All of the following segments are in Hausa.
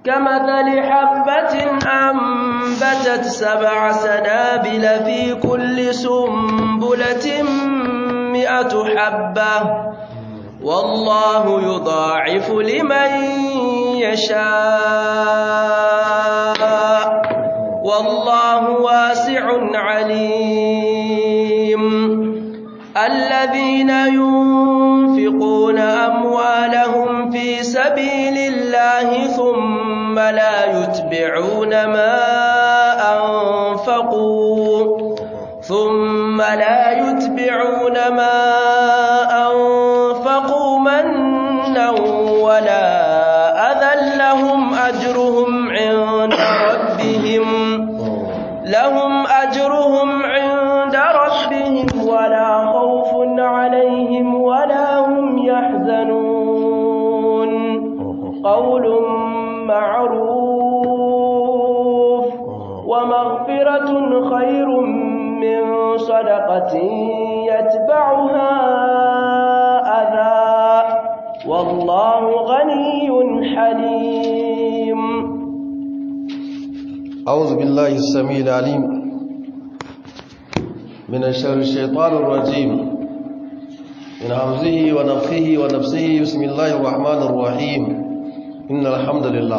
كمثل حبة أنبتت سبع سنابل في كل سنبلة مئة حبة والله يضاعف لمن يشاء والله واسع عليم الذين ينفقون أموالهم في سبيل الله ثم لا يتبعون ما أنفقوا ثم لا يتبعون ما أنفقوا منا ولا أذى لهم أجرهم عند ربهم لهم أجرهم عند ربهم ولا خوف عليهم ولا هم يحزنون قول معروف ومغفرة خير من صدقة يتبعها أذى والله غني حليم أعوذ بالله السميع العليم من الشر الشيطان الرجيم من همزه ونفخه ونفسه بسم الله الرحمن الرحيم إن الحمد لله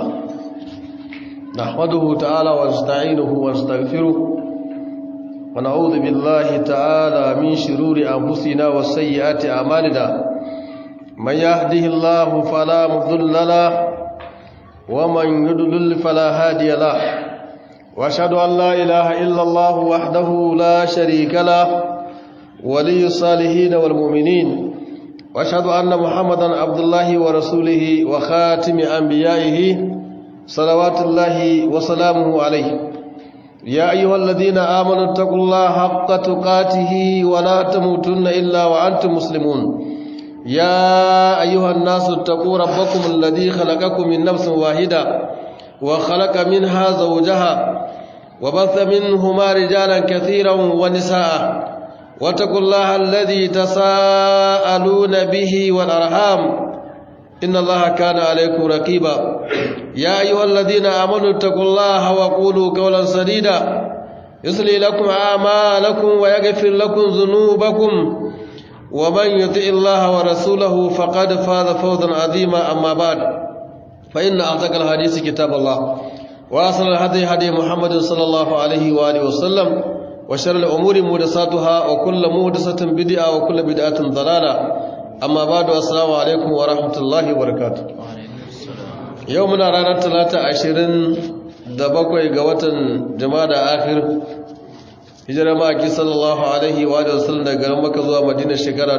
نحمده تعالى ونستعينه ونستغفره ونعوذ بالله تعالى من شرور أنفسنا وسيئات أعمالنا من يهده الله فلا مضل له ومن يضلل فلا هادي له واشهد ان لا اله الا الله وحده لا شريك له ولي الصالحين والمؤمنين واشهد ان محمدا عبد الله ورسوله وخاتم انبيائه صلوات الله وسلامه عليه يا ايها الذين امنوا اتقوا الله حق تقاته ولا تموتن الا وانتم مسلمون يا ايها الناس اتقوا ربكم الذي خلقكم من نفس واحده وخلق منها زوجها وبث منهما رجالا كثيرا ونساء واتقوا الله الذي تساءلون به والأرحام إن الله كان عليكم رقيبا يا أيها الذين آمنوا اتقوا الله وقولوا قولا سديدا يصلي لكم أعمالكم ويغفر لكم ذنوبكم ومن يطع الله ورسوله فقد فاز فوزا عظيما أما بعد فإن أعتق الحديث كتاب الله وأصل الهدي هدي محمد صلى الله عليه وآله وسلم وشر الأمور مهدساتها وكل مهدسة بدعة وكل بدعة ضلالة أما بعد السلام عليكم ورحمة الله وبركاته يومنا رانا ثلاثة عشرين دبقوا قوة جمادة آخر hijira maki sallallahu alaihi wa sallam daga garin maka zuwa madina shekara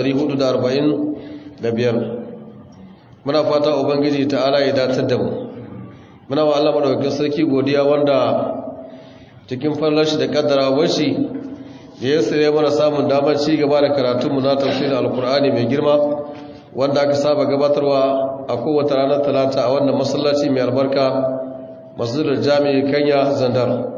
1445 muna fata ubangiji ta'ala ya datar da mu muna wa Allah madaukakin sarki godiya wanda cikin fallar shi da kaddara shi ya yasire mana samun damar ci gaba da karatun mu na tafsirin alkur'ani mai girma wanda aka saba gabatarwa a kowace ranar talata a wannan masallaci mai albarka masjidul jami'i kanya zandar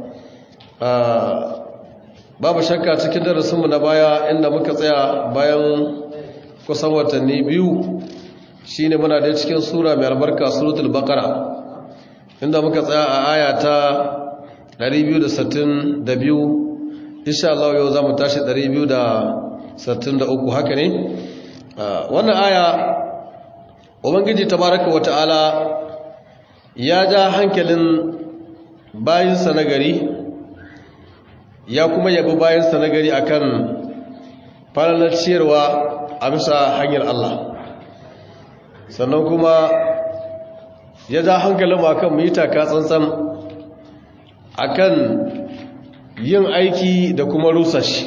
babu shakka cikin darasinmu na baya inda muka tsaya bayan kusan watanni biyu shi ne muna da cikin sura mai albarka suratul baqara inda muka tsaya a aya ta 262 insha Allah yau zamu tashi 263 haka ne wannan aya ubangiji tabaraka wata'ala ya ja hankalin bayinsa na gari ya kuma yabi bayansa na gari akan falalar ciyarwa a bisa hanyar Allah sannan kuma ya ja hankalin akan mu yi taka tsantsan akan yin aiki da kuma rusa shi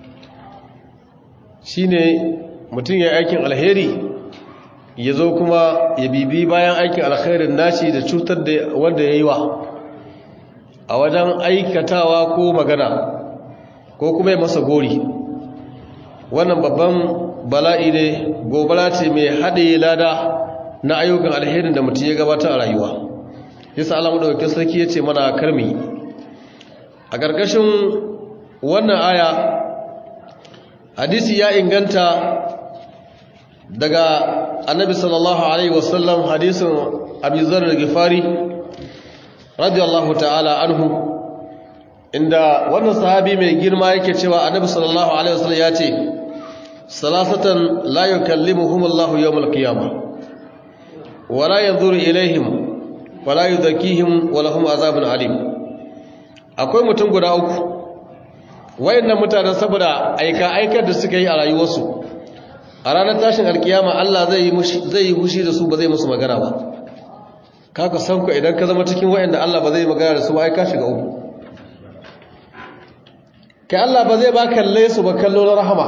shine mutum ya aikin alheri ya zo kuma ya bibi bayan aikin alherin nashi da cutar da wanda ya yi wa a wajen aikatawa ko magana ko kuma ya masa gori wannan babban bala'i ne gobara ce mai haɗe lada na ayyukan alherin da mutum ya gabata a rayuwa yasa alamu ɗauke sarki ya ce mana karmi a ƙarƙashin wannan aya hadisi ya inganta daga annabi sallallahu alaihi wasallam hadisin abi zar al-ghifari radiyallahu ta'ala anhu inda wannan sahabi mai girma yake cewa annabi sallallahu alaihi wasallam ya ce salasatan la yukallimuhum Allahu yawmal qiyamah wa la yanzuru ilaihim wa la yuzakkihim wa lahum azabun alim akwai mutum guda uku wayannan mutanen saboda aika aikar da suka yi a rayuwarsu a ranar tashin alkiyama Allah zai yi zai yi hushi da su ba zai musu magana ba kaka san ku idan ka zama cikin wayanda Allah ba zai magana da su ba ai ka shiga uku kai Allah ba zai ba kalle su ba kallo na rahama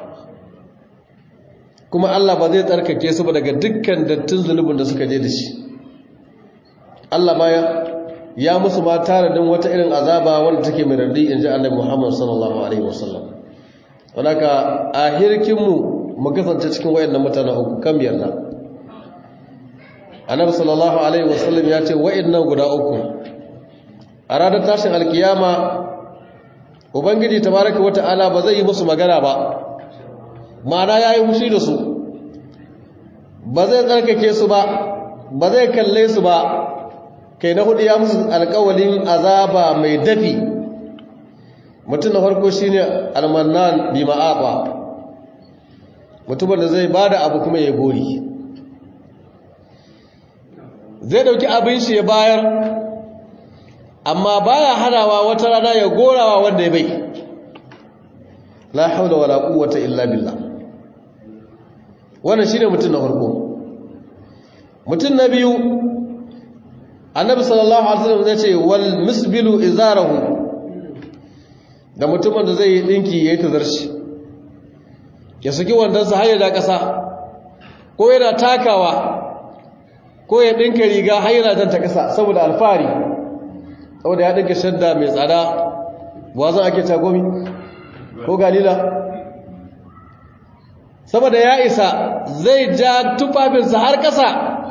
kuma Allah ba zai tsarkake su ba daga dukkan dattin zunubin da suka je da shi Allah ma ya musu ma taradin wata irin azaba wanda take mai rardi in ji annabi Muhammad sallallahu alaihi wasallam wadaka a hirkinmu mu kasance cikin wayannan mutane uku kan yarda annabi sallallahu alaihi wasallam ya ce wayannan guda uku a ranar tashin alkiyama ubangiji tabaraka wata'ala ba zai yi musu magana ba ma'ana yayi mushi da su ba zai tsarkake su ba ba zai kalle su ba kai na hudu ya musu alkawalin azaba mai dafi mutum na farko shine almannan bi ma'aba mutumin da zai bada abu kuma ya gori zai dauki abin shi ya bayar amma baya hanawa wata rana ya gorawa wanda ya bai la haula wala quwwata illa billah wannan shine mutum na farko mutum na biyu annabi sallallahu alaihi wasallam zai ce wal misbilu izarahu da mutumin da zai yi dinki yayi tazarci ya saki wandansa har ya da kasa ko yana takawa ko ya dinka riga har yana jan ta kasa saboda alfari saboda ya dinka shadda mai tsada wazan ake tagomi ko galila saboda ya isa zai ja tufafinsa har kasa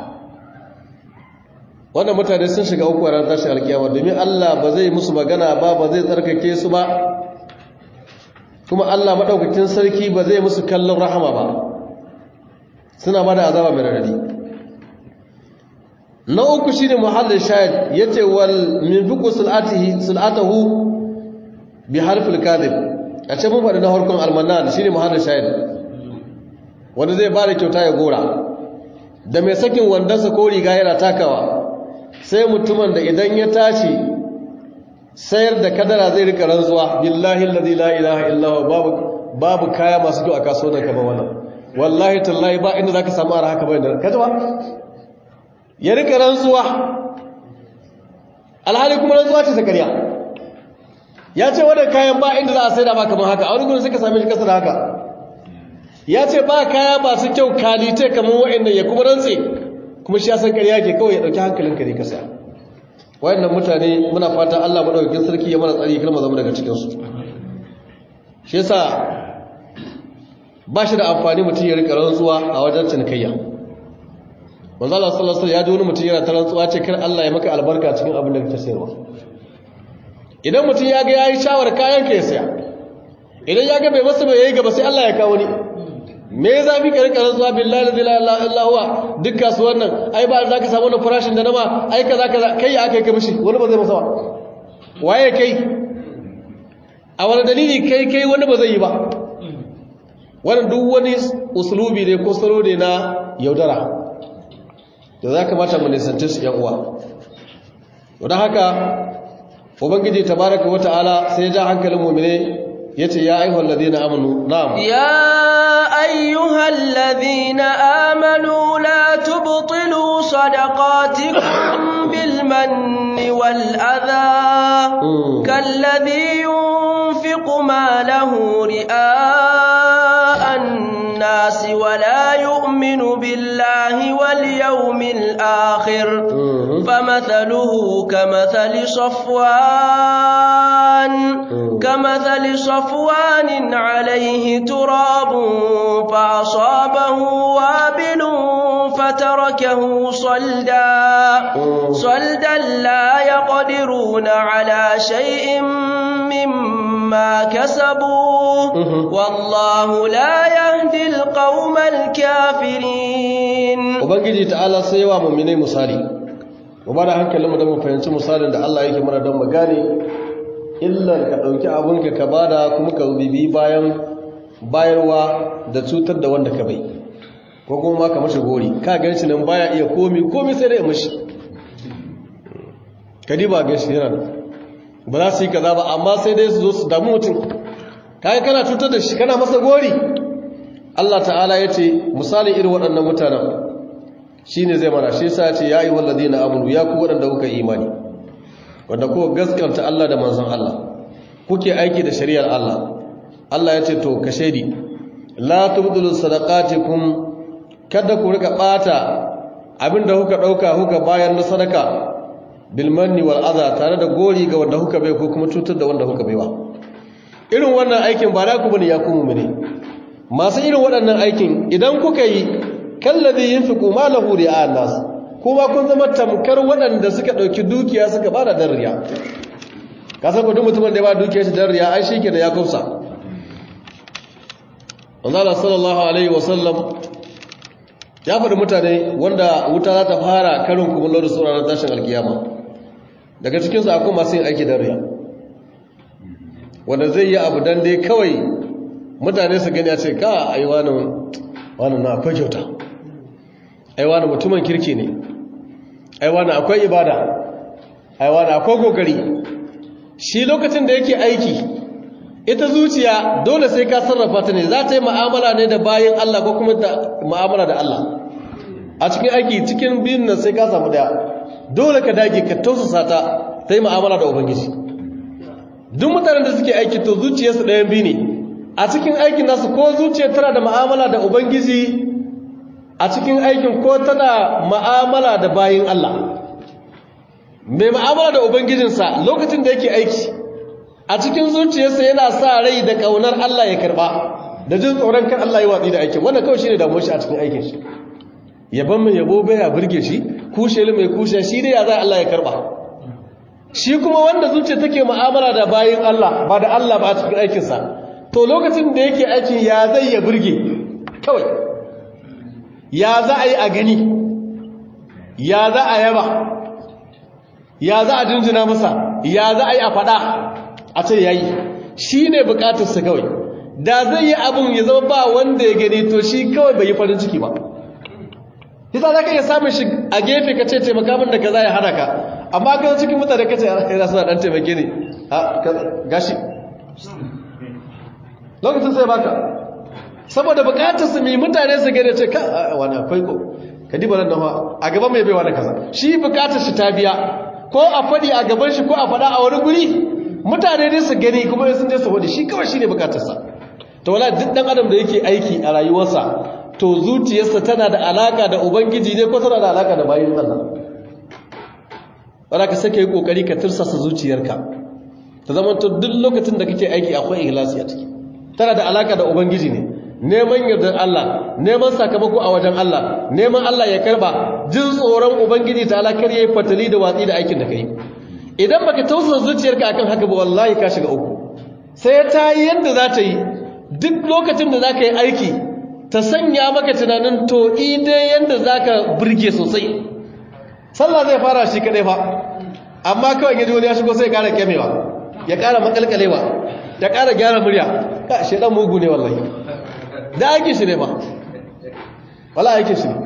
wannan mutane sun shiga uku a ran tashin alkiyama domin Allah ba zai musu magana ba ba zai tsarkake su ba kuma Allah madaukakin sarki ba zai musu kallon rahama ba suna ba da azaba mai radadi na uku shine muhallin shahid yace wal min fiqu sulatihi sulatahu bi harfil kadhib a ce mun faɗi na harkon almanan shine muhallin shahid wanda zai ba da kyauta ya gora da mai sakin wandansa ko riga yana takawa sai mutumin da idan ya tashi sayar da kadara zai rika rantsuwa billahi allazi la ilaha illa huwa babu babu kaya masu kyau a kasuwar kamar wannan wallahi tallahi ba inda zaka samu ara haka bayan kaji ba ya rika rantsuwa alhali kuma rantsuwa ce ta ƙarya ya ce wannan kayan ba inda za a saida ba kamar haka a wani gudun suka same shi kasa da haka ya ce ba kaya masu kyau kalite kamar wa'annan ya kuma rantse kuma shi ya san ƙarya ke kawai ya ɗauki hankalinka ne ka saya wayannan mutane muna fata Allah madaukakin sarki ya mana tsari kalma zama daga cikin su shi yasa ba shi da amfani mutum ya rika rantsuwa a wajen cinikayya manzo Allah sallallahu alaihi wasallam ya ji wani mutum yana ta rantsuwa ce kar Allah ya maka albarka cikin abin da kake sayarwa idan mutum ya ga yayi shawar kayan ka ya saya idan ya ga bai masa bai yayi gaba sai Allah ya kawo ni me ya zafi ka rika rantsuwa billahi la ilaha illa huwa duk kasuwar nan ai ba za ka samu wannan farashin da nama ai kaza kaza kai ya aka kai mishi wani ba zai masa ba waye kai a wani dalili kai kai wani ba zai yi ba wannan duk wani usulubi ne ko salo ne na yaudara da za ka mata mu nisanci su yan uwa don haka ubangiji tabaraka wa ta'ala sai ya ja hankalin mu'mine yace ya ayyuhal ladina amanu na'am ya ayyuhal ladina amanu la tubtilu sadaqatikum bil manni wal adha kalladhi yunfiqu malahu ri'a an-nas wa la yu'minu billahi wal yawmil akhir famathaluhu kamathali safwan كمثل صفوان عليه تراب فأصابه وابل فتركه صلدا صلدا لا يقدرون على شيء مما كسبوا والله لا يهدي القوم الكافرين وبنجي تعالى سيوا مؤمنين مصالي mu ba da hankalin mu don mu fahimci misalin da Allah yake mana don mu gane illar ka ɗauki abinka ka bada kuma ka bibi bayan bayarwa da cutar da wanda ka bai ko kuma ma ka mashi gori ka gan shi nan baya iya komi komi sai dai mashi kadi ba gan shi yana ba za su yi kaza ba amma sai dai su zo su damu mutum kaga kana cutar da shi kana masa gori Allah ta'ala ya ce misali irin waɗannan mutanen shi ne zai mana shi sa ce ya yi wallazi na amunu ya ku waɗanda kuka imani wanda kuka gaskanta Allah da manzon Allah kuke aiki da shari'ar Allah Allah ya ce to ka shaidi la tubdulu sadaqatikum kada ku rika bata abinda kuka dauka kuka bayar na sadaka bil manni wal adha tare da gori ga wanda kuka bai ko kuma cutar da wanda kuka baiwa irin wannan aikin ba na ku bane ya ku mu'mini masu irin waɗannan aikin idan kuka yi kallazi yunfiqu malahu ri'a nas kuma kun zama tamkar waɗanda suka dauki dukiya suka bada dan riya ka san duk mutumin da ya ba dukiyar shi dan riya ai shi kenan ya kausa Allah sallallahu alaihi wasallam ya faɗi mutane wanda wuta za ta fara karin kumullo da suna na tashin alkiyama daga cikinsu akwai masu yin aiki dan riya wanda zai yi abu dan dai kawai mutane su gani a ce ka ai wani wani na akwai kyauta ai wani mutumin kirki ne ai wani akwai ibada ai wani akwai kokari shi lokacin da yake aiki ita zuciya dole sai ka sarrafa ta ne za ta yi ma'amala ne da bayan Allah ko kuma da ma'amala da Allah a cikin aiki cikin biyun nan sai ka samu daya dole ka dage ka tausasa ta ta yi ma'amala da ubangiji duk mutanen da suke aiki to zuciyarsu ɗayan biyu ne a cikin aikin nasu ko zuciya tana da ma'amala da ubangiji a cikin aikin ko tana ma'amala da bayin Allah mai ma'amala da ubangijinsa lokacin da yake aiki a cikin zuciyarsa yana sa rai da kaunar Allah ya karba da jin tsoron kan Allah ya watsi da aikin wannan kawai shine damuwar shi a cikin aikin shi yaban mai yabo bai ya burge shi kushe mai kushe shi ne ya za Allah ya karba shi kuma wanda zuciya take mu'amala da bayin Allah ba da Allah ba a cikin aikinsa to lokacin da yake aikin ya zai ya burge kawai ya za a yi a gani ya za a yaba ya za a jinjina masa ya za a yi a faɗa a ce ya yi shi ne bukatarsa kawai da zai yi abin ya zama ba wanda ya gani to shi kawai bai yi farin ciki ba yasa za ka iya samun shi a gefe ka ce taimaka min da ka za ya hana ka amma ka cikin mutane ka ce yana suna ɗan taimake ne a gashi lokacin sai baka saboda bukatarsa mai mutane su gane ce ka wani akwai ko ka diba nan nawa a gaban mai baiwa da kaza shi bukatar shi ta biya ko a faɗi a gaban shi ko a faɗa a wani guri mutane ne su gani kuma sun je su faɗi shi kawai shi ne bukatarsa to wala duk ɗan adam da yake aiki a rayuwarsa to zuciyarsa tana da alaka da ubangiji ne ko tana da alaka da bayin Allah wala ka sake yi kokari ka tirsasa zuciyarka ta zama to duk lokacin da kake aiki akwai ikhlasi a ciki tana da alaka da ubangiji ne neman yardar Allah neman sakamako a wajen Allah neman Allah ya karba jin tsoron ubangiji ta alakar yayi fatali da watsi da aikin da kai idan baka tausasa zuciyarka akan haka ba wallahi ka shiga uku sai ta yi yadda za ta yi duk lokacin da za ka yi aiki ta sanya maka tunanin to idai yadda za ka birge sosai sallah zai fara shi kadai fa amma kawai yaji wani ya shigo sai ya kara kyamewa ya kara makalkalewa ya kara gyara murya ka shedan mugu ne wallahi da aikin shi ne ba wala aikin shi ne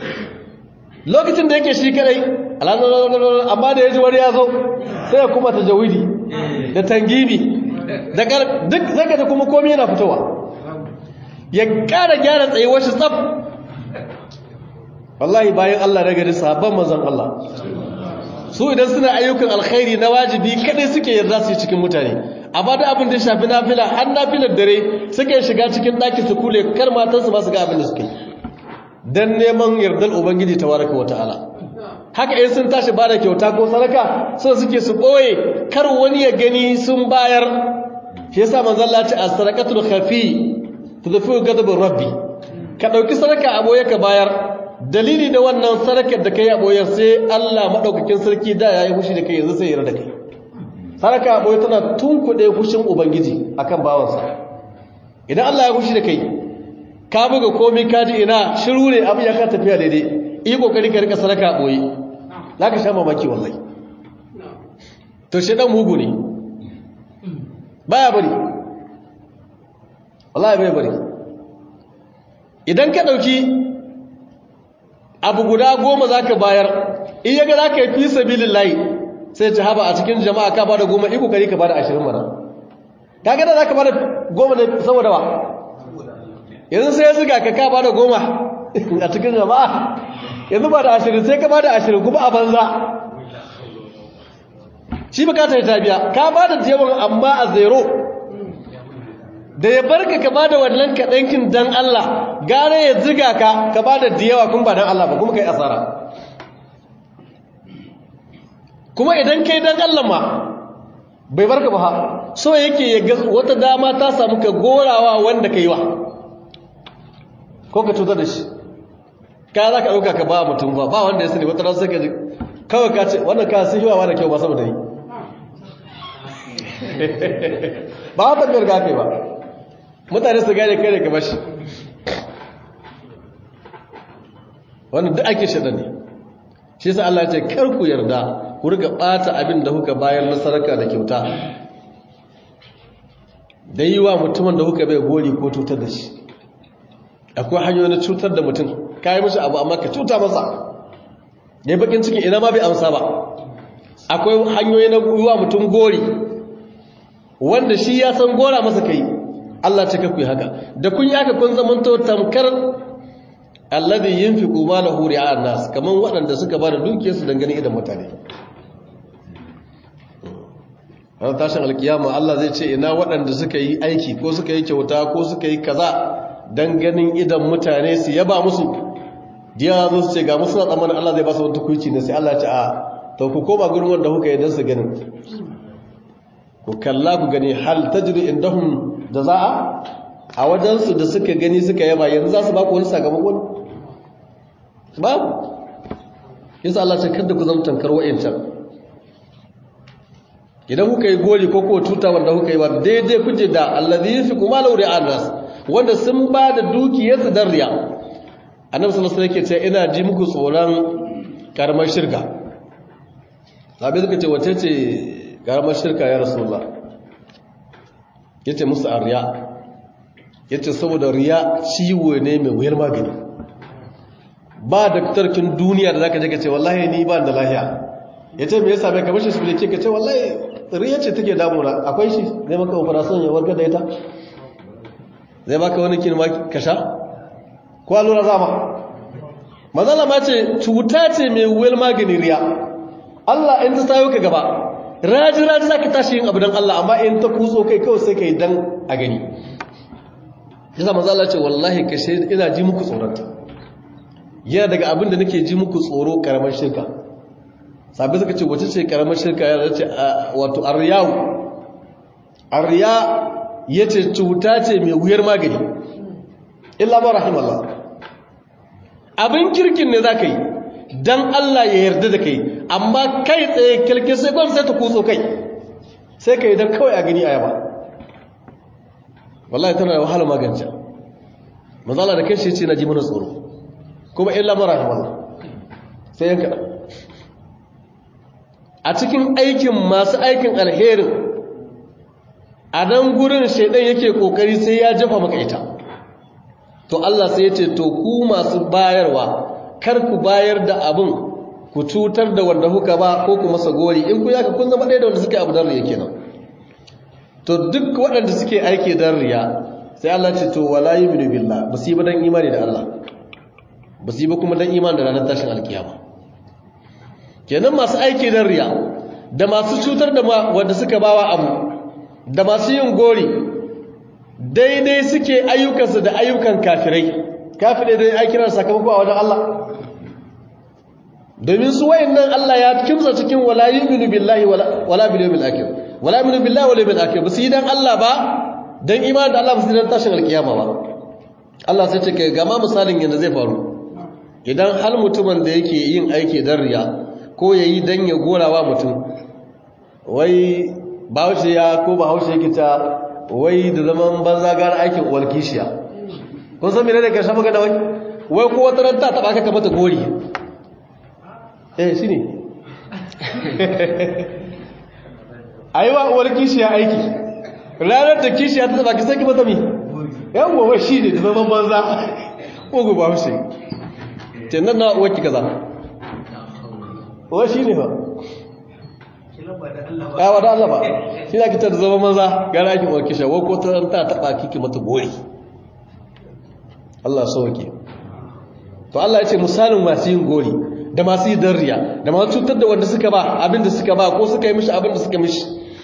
lokacin da yake shi kadai amma da ya ji wani ya zo sai ya kuma ta jawidi da tangini da duk zaka da kuma komai yana fitowa ya kara gyara tsayuwar shi tsaf wallahi bayan Allah daga da sabon manzon Allah su idan suna ayyukan alkhairi na wajibi kadai suke yarda su cikin mutane amma da abin da ya shafi nafila har nafilar dare suke shiga cikin daki su kule kar matansu ba su ga abin da suke dan neman yardar ubangiji tabaraka wa ta'ala haka in sun tashi bada kyauta ko sadaka so suke su boye kar wani ya gani sun bayar shi yasa manzon Allah ya ce as-sadaqatul khafi tudfi'u ghadab rabbi ka dauki sadaka a boye ka bayar dalili da wannan sadakar da kai a boye sai Allah madaukakin sarki da yayi hushi da kai yanzu sai ya yarda kai sadaka a boye tana tunkuɗe hushin ubangiji akan bawansa idan Allah ya hushi da kai ka buga komai ka ji ina shiru ne abin ya ka tafiya daidai yi kokari ka rika sadaka a boye za ka sha mamaki wallahi to shi dan mugu ne baya bari wallahi bai bari idan ka ɗauki abu guda goma za ka bayar in yaga za ka yi fi sabilin layi sai ci haba a cikin jama'a ka bada goma iku kari ka bada ashirin mana ka gada za ka bada goma ne saboda ba yanzu sai ya ziga ka ka bada goma a cikin jama'a yanzu ba da ashirin sai ka bada ashirin kuma a banza shi bukata ta biya ka bada jewar amma a zero da ya barka ka bada wannan kaɗankin dan Allah gare ya ziga ka ka bada da yawa kun ba dan Allah ba kuma kai asara kuma idan kai dan Allah ma bai barka ba so yake ya ga wata dama ta samu ka gorawa wanda ka yi wa ko ka cutar da shi ka za ka ɗauka ka ba mutum ba ba wanda ya sani wata rasu ka ji kawai ka ce wannan ka sun yawa da kyau ba sama da yi ba wata biyar gafe ba mutane su gane kai da ka bashi wannan duk ake shaɗa ne shi sa Allah ce kar ku yarda ku riga ɓata abin da kuka bayar na saraka da kyauta da yi wa mutumin da kuka bai gori ko cutar da shi akwai hanyoyi na cutar da mutum ka yi mashi abu amma ka cuta masa ya yi bakin cikin ina ma bai amsa ba akwai hanyoyi na yi wa mutum gori wanda shi ya san gora masa kai Allah ce ka ku yi haka da kun yi haka kun zamanto tamkar alladhi yunfiqu malahu ri'a nas kaman waɗanda suka ba da dukiyarsu dangane idan mutane ran tashin alkiyama Allah zai ce ina waɗanda suka yi aiki ko suka yi kyauta ko suka yi kaza dan ganin idan mutane su yaba musu diya zo su ce ga musu tsammanin Allah zai ba su wata kuici ne sai Allah ya ce a to ku koma gurin wanda kuka yi dan su ganin ku kalla ku gani hal tajri indahum jazaa a wajensu da suka gani suka yaba yanzu za su ba ku wani sakamakon babu yasa Allah ce kada ku zama tankar wa'incan idan kuka yi goli ko ko tuta wanda kuka yi ba daidai kuje da allazi yunfiqu malahu ri'an nas wanda sun ba da dukiyarsu dan riya annabi sallallahu alaihi wasallam yake cewa ina ji muku tsoron karamar shirka sabai suka ce wace ce karamar shirka ya rasulullah yace musu arriya yace saboda riya ciwo ne mai wuyar magani ba daktarkin duniya da zaka je ka ce wallahi ni ba da lahiya yace me yasa bai kamar shi su ke ka ce wallahi riya ce take damuna akwai shi zai maka operation ya warkar da ita zai baka wani kin ka sha ko allura zama mazala ma ce cuta ce mai wuyar magani riya Allah in ta sayo ka gaba raji raji zaka tashi yin abu dan Allah amma in ta kutso kai kawai sai kai dan a gani yasa manzo Allah ce wallahi kashe ina ji muku tsoronta yana daga abin da nake ji muku tsoro karamar shirka sabi suka ce wace ce karamar shirka ya ce wato aryawu arya yace cuta ce mai wuyar magani illa ma rahimallah abin kirkin ne zaka yi dan Allah ya yarda da kai amma kai tsaye kilkin sai kwan sai ta kutso kai sai kai dan kawai a gani ayaba wallahi tana da wahala magance mazala da kai shi ce na ji mana tsoro kuma illa mara himallah sai yanka a cikin aikin masu aikin alherin a nan gurin shaidan yake kokari sai ya jafa maka ita to Allah sai ya ce to ku masu bayarwa kar ku bayar da abin ku cutar da wanda kuka ba ko ku masa gori in ku yaka kun zama ɗaya da wanda suke abu dan riya kenan to duk waɗanda suke aiki dan riya sai Allah ce to wala yu'minu billah ba su yi ba dan imani da Allah ba su yi ba kuma dan imani da ranar tashin alkiyama kenan masu aiki dan riya da masu cutar da wanda suka bawa abu da masu yin gori daidai suke ayyukansu da ayyukan kafirai kafirai dai ai kiran sakamako a wajen Allah domin su wayannan Allah ya kimsa cikin wala yu'minu billahi wala bil yawmil akhir wala yu'minu billahi wala bil akhir ba su yi dan Allah ba dan imani da Allah ba su dan tashin alkiyama ba Allah sai ce kai gama misalin yanda zai faru idan hal mutumin da yake yin aiki dan riya ko yayi dan ya gorawa mutum wai bahaushe ya ko bahaushe yake ta wai da zaman banza gara aikin uwar kishiya kun san menene karshen magana wai wai ko wata ranta ta baka ka mata gori eh shine a yi wa uwar kishiya aiki ranar da kishiya ta zaba ki saki mata mi yan gobe shi ne da zaman banza ugu ba shi ce nan na uwar ki kaza uwar shi ne ba ya wada Allah ba shi za ki ta da zaman banza gara ake uwar kishiya ko ta ta taba kiki mata gori Allah sauke to Allah ya ce misalin masu yin gori da masu yi darriya da masu cutar da wanda suka ba abinda suka ba ko suka yi mishi abinda suka mishi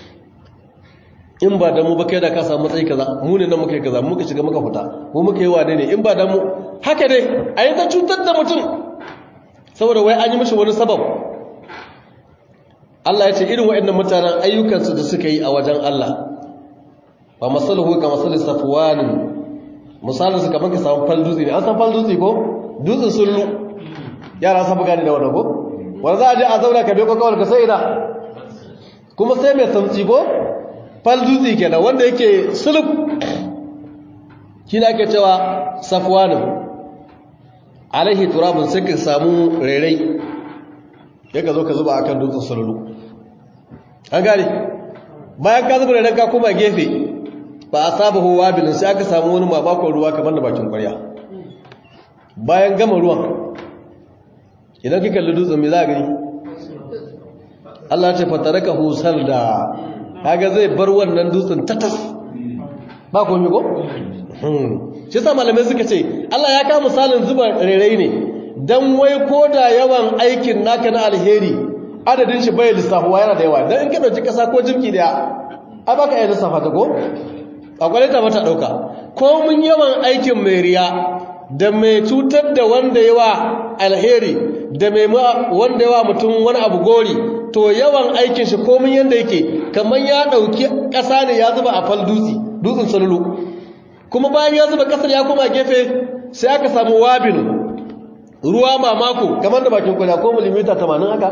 in ba da mu ba kai da ka samu matsayi kaza mu ne nan muka yi kaza muka shiga muka fita mu muka yi wane ne in ba da mu haka dai a yi ta cutar da mutum saboda wai an yi mishi wani sabab Allah ya ce irin waɗannan mutanen ayyukansu da suka yi a wajen Allah ba masaluhu ka masalin safwanin misalin su kamar ka samu fal dutse ne an san fal dutse ko dutsen sullu yara sun buga ne da wadda ko wanda za a je a zauna ka bai kwakawar ka sai ina kuma sai mai samtsi ko fal dutse ke da wanda yake sulub shi da ake cewa safwanin alaihi turabun sai ka samu rairai ya ka zo ka zuba akan dutsen sullu an gane bayan ka zuba rairai ka kuma gefe ba a saba huwa bilin sai aka samu wani mamakon ruwa kamar da bakin kwarya bayan gama ruwan idan kika kalli dutsen me za a gani Allah ce fataraka husar da kaga zai bar wannan dutsen tatas ba komai ko shi sa malamai suka ce Allah ya kawo misalin zuba rairai ne dan wai ko da yawan aikin naka na alheri adadin shi bai lissafuwa yana da yawa dan in ka dauki kasa ko jimki daya a baka iya lissafa ta ko akwai ta mata dauka ko mun yawan aikin mai riya da mai cutar da wanda yawa alheri da mai wanda yawa mutum wani abu gori to yawan aikin shi komin yanda yake kamar ya dauki ƙasa ne ya zuba a fal dutse dutsen salulu kuma bayan ya zuba ƙasar ya koma gefe sai aka samu wabin ruwa mamako kamar da bakin kwana ko milimita 80 haka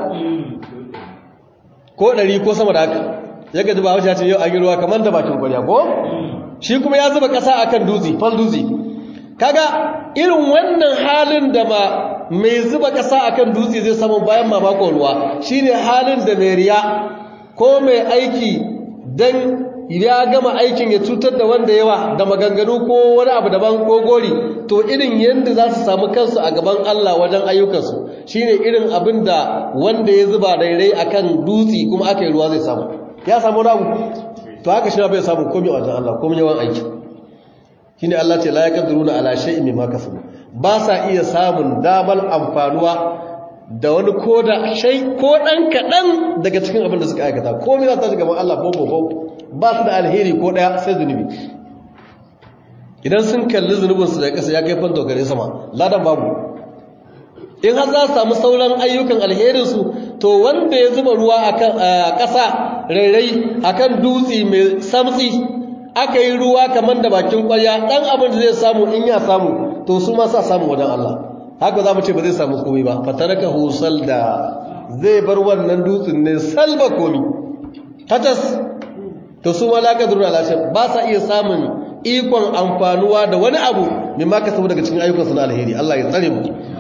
ko 100 ko sama da haka ya gaji ba wajen ce yau an yi ruwa kamar da bakin kwana ko shi kuma ya zuba ƙasa akan dutse fal dutse kaga irin wannan halin da ma mai zuba ƙasa akan dutse zai samu bayan mamakon ruwa shine halin da mai riya ko mai aiki dan ya gama aikin ya cutar da wanda yawa da maganganu ko wani abu daban ko gori to irin yadda za su samu kansu a gaban Allah wajen ayyukansu shine irin abin da wanda ya zuba rairai akan dutse kuma aka yi ruwa zai samu ya samu rabu to haka shi bai samu komai a wajen Allah komai yawan aiki shine Allah ce la yaqdiruna ala shay'in mimma kasabu ba sa iya samun damar amfanuwa da wani koda shay ko dan kadan daga cikin abin da suka aikata komai za ta shiga gaban Allah bobo bobo ba su da alheri ko daya sai zunubi idan sun kalli zunubin su da kasa ya kai fanto gare sama ladan babu in har za su samu sauran ayyukan alherin su to wanda ya zuba ruwa akan ƙasa rairai akan dutse mai samtsi aka yi ruwa kamar da bakin kwarya ɗan abin da zai samu in ya samu to su ma sa samu wajen Allah haka za mu ce ba zai samu komai ba fataraka husal da zai bar wannan dutsen ne salba komi tatas to su ma laka zurna lashe ba sa iya samun ikon amfanuwa da wani abu mai maka samu daga cikin ayyukansu na alheri Allah ya tsare mu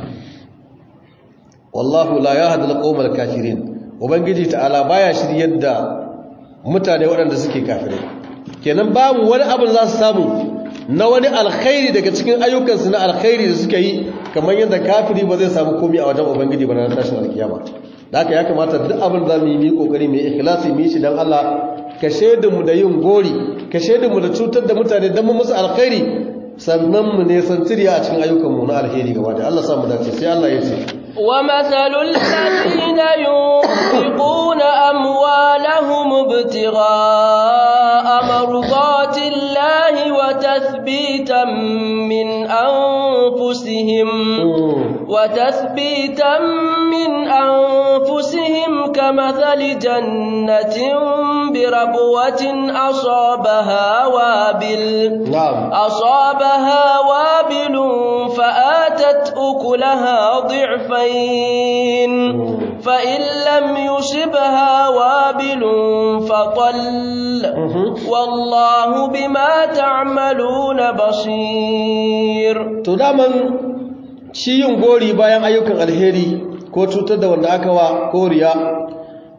wallahu la yahdi al-qawmal kafirin ubangiji ta'ala baya shiryar da mutane waɗanda suke kafirai kenan babu wani abin za su samu na wani alkhairi daga cikin ayyukansu na alkhairi da suka yi kamar yadda kafiri ba zai samu komi a wajen ubangiji ba na tashin alkiyama da haka ya kamata duk abin za mu yi mu kokari mu ikhlasi mu yi shi dan Allah ka mu da yin gori ka mu da cutar da mutane dan mu musu alkhairi sannan mu ne santiriya a cikin ayyukanmu na alheri gaba da Allah sa mu dace sai Allah ya ce ومثل الذين ينفقون أموالهم ابتغاء مرضات الله وتثبيتا من أنفسهم وتثبيتا من أنفسهم كمثل جنة بربوة أصابها وابل أصابها وابل فآتت أكلها ضعفين فإن لم يصبها وابل فطل والله بما تعملون بصير to daman shi yin gori bayan ayyukan alheri ko cutar da wanda aka wa ko riya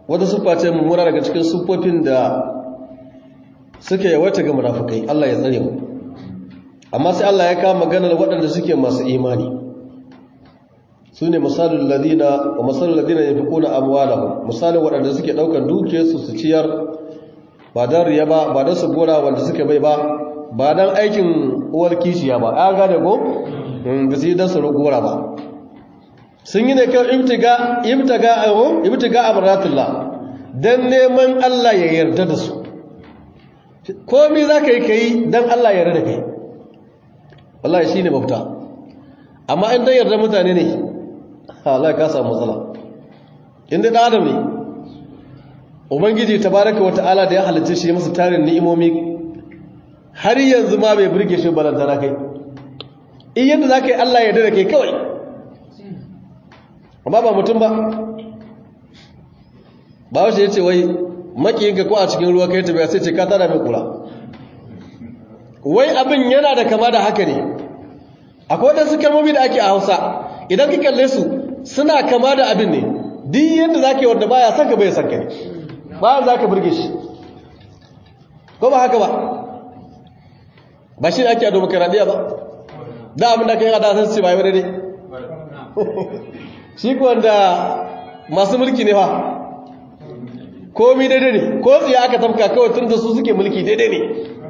wata siffa ce mummuna daga cikin siffofin da suke yawaita ga munafukai Allah ya tsare mu amma sai Allah ya kama maganar waɗanda suke masu imani su ne misalin ladina wa misalin ladina ya fi kuna amwalahum misalin waɗanda suke ɗaukar dukiyarsu su ciyar ba don riya ba ba don su gora wanda suke bai ba ba don aikin uwar kishiya ba ya gane ko da su yi don su gora ba sun yi ne kan ibtiga ibtiga ayo ibtiga amratullah dan neman Allah ya yarda da su komai zaka yi kai dan Allah ya yarda da kai wallahi shine mafita amma in dan yarda mutane ne Allah ka samu matsala inda da adam ne ubangiji tabaraka wataala da ya halicce shi masa tarin ni'imomi har yanzu ma bai burge shi balantana kai in yadda zaka yi Allah ya yarda da kai kawai amma ba mutum ba ba wace ya ce wai makiyinka ko a cikin ruwa kai tafiya sai ce ka tada mai kura wai abin yana da kama da haka ne akwai waɗansu kalmomi da ake a hausa idan ka kalle su suna kama da abin ne duk yadda za ka yi wanda baya son ka bai son ka ne bayan za ka burge shi ko ba haka ba ba shi ne ake a domokaradiyya ba da abin da ka yi a dasar ce ba yi wadda shi wanda masu mulki ne fa komi daidai ne ko tsaye aka tafka kawai tun da su suke mulki daidai ne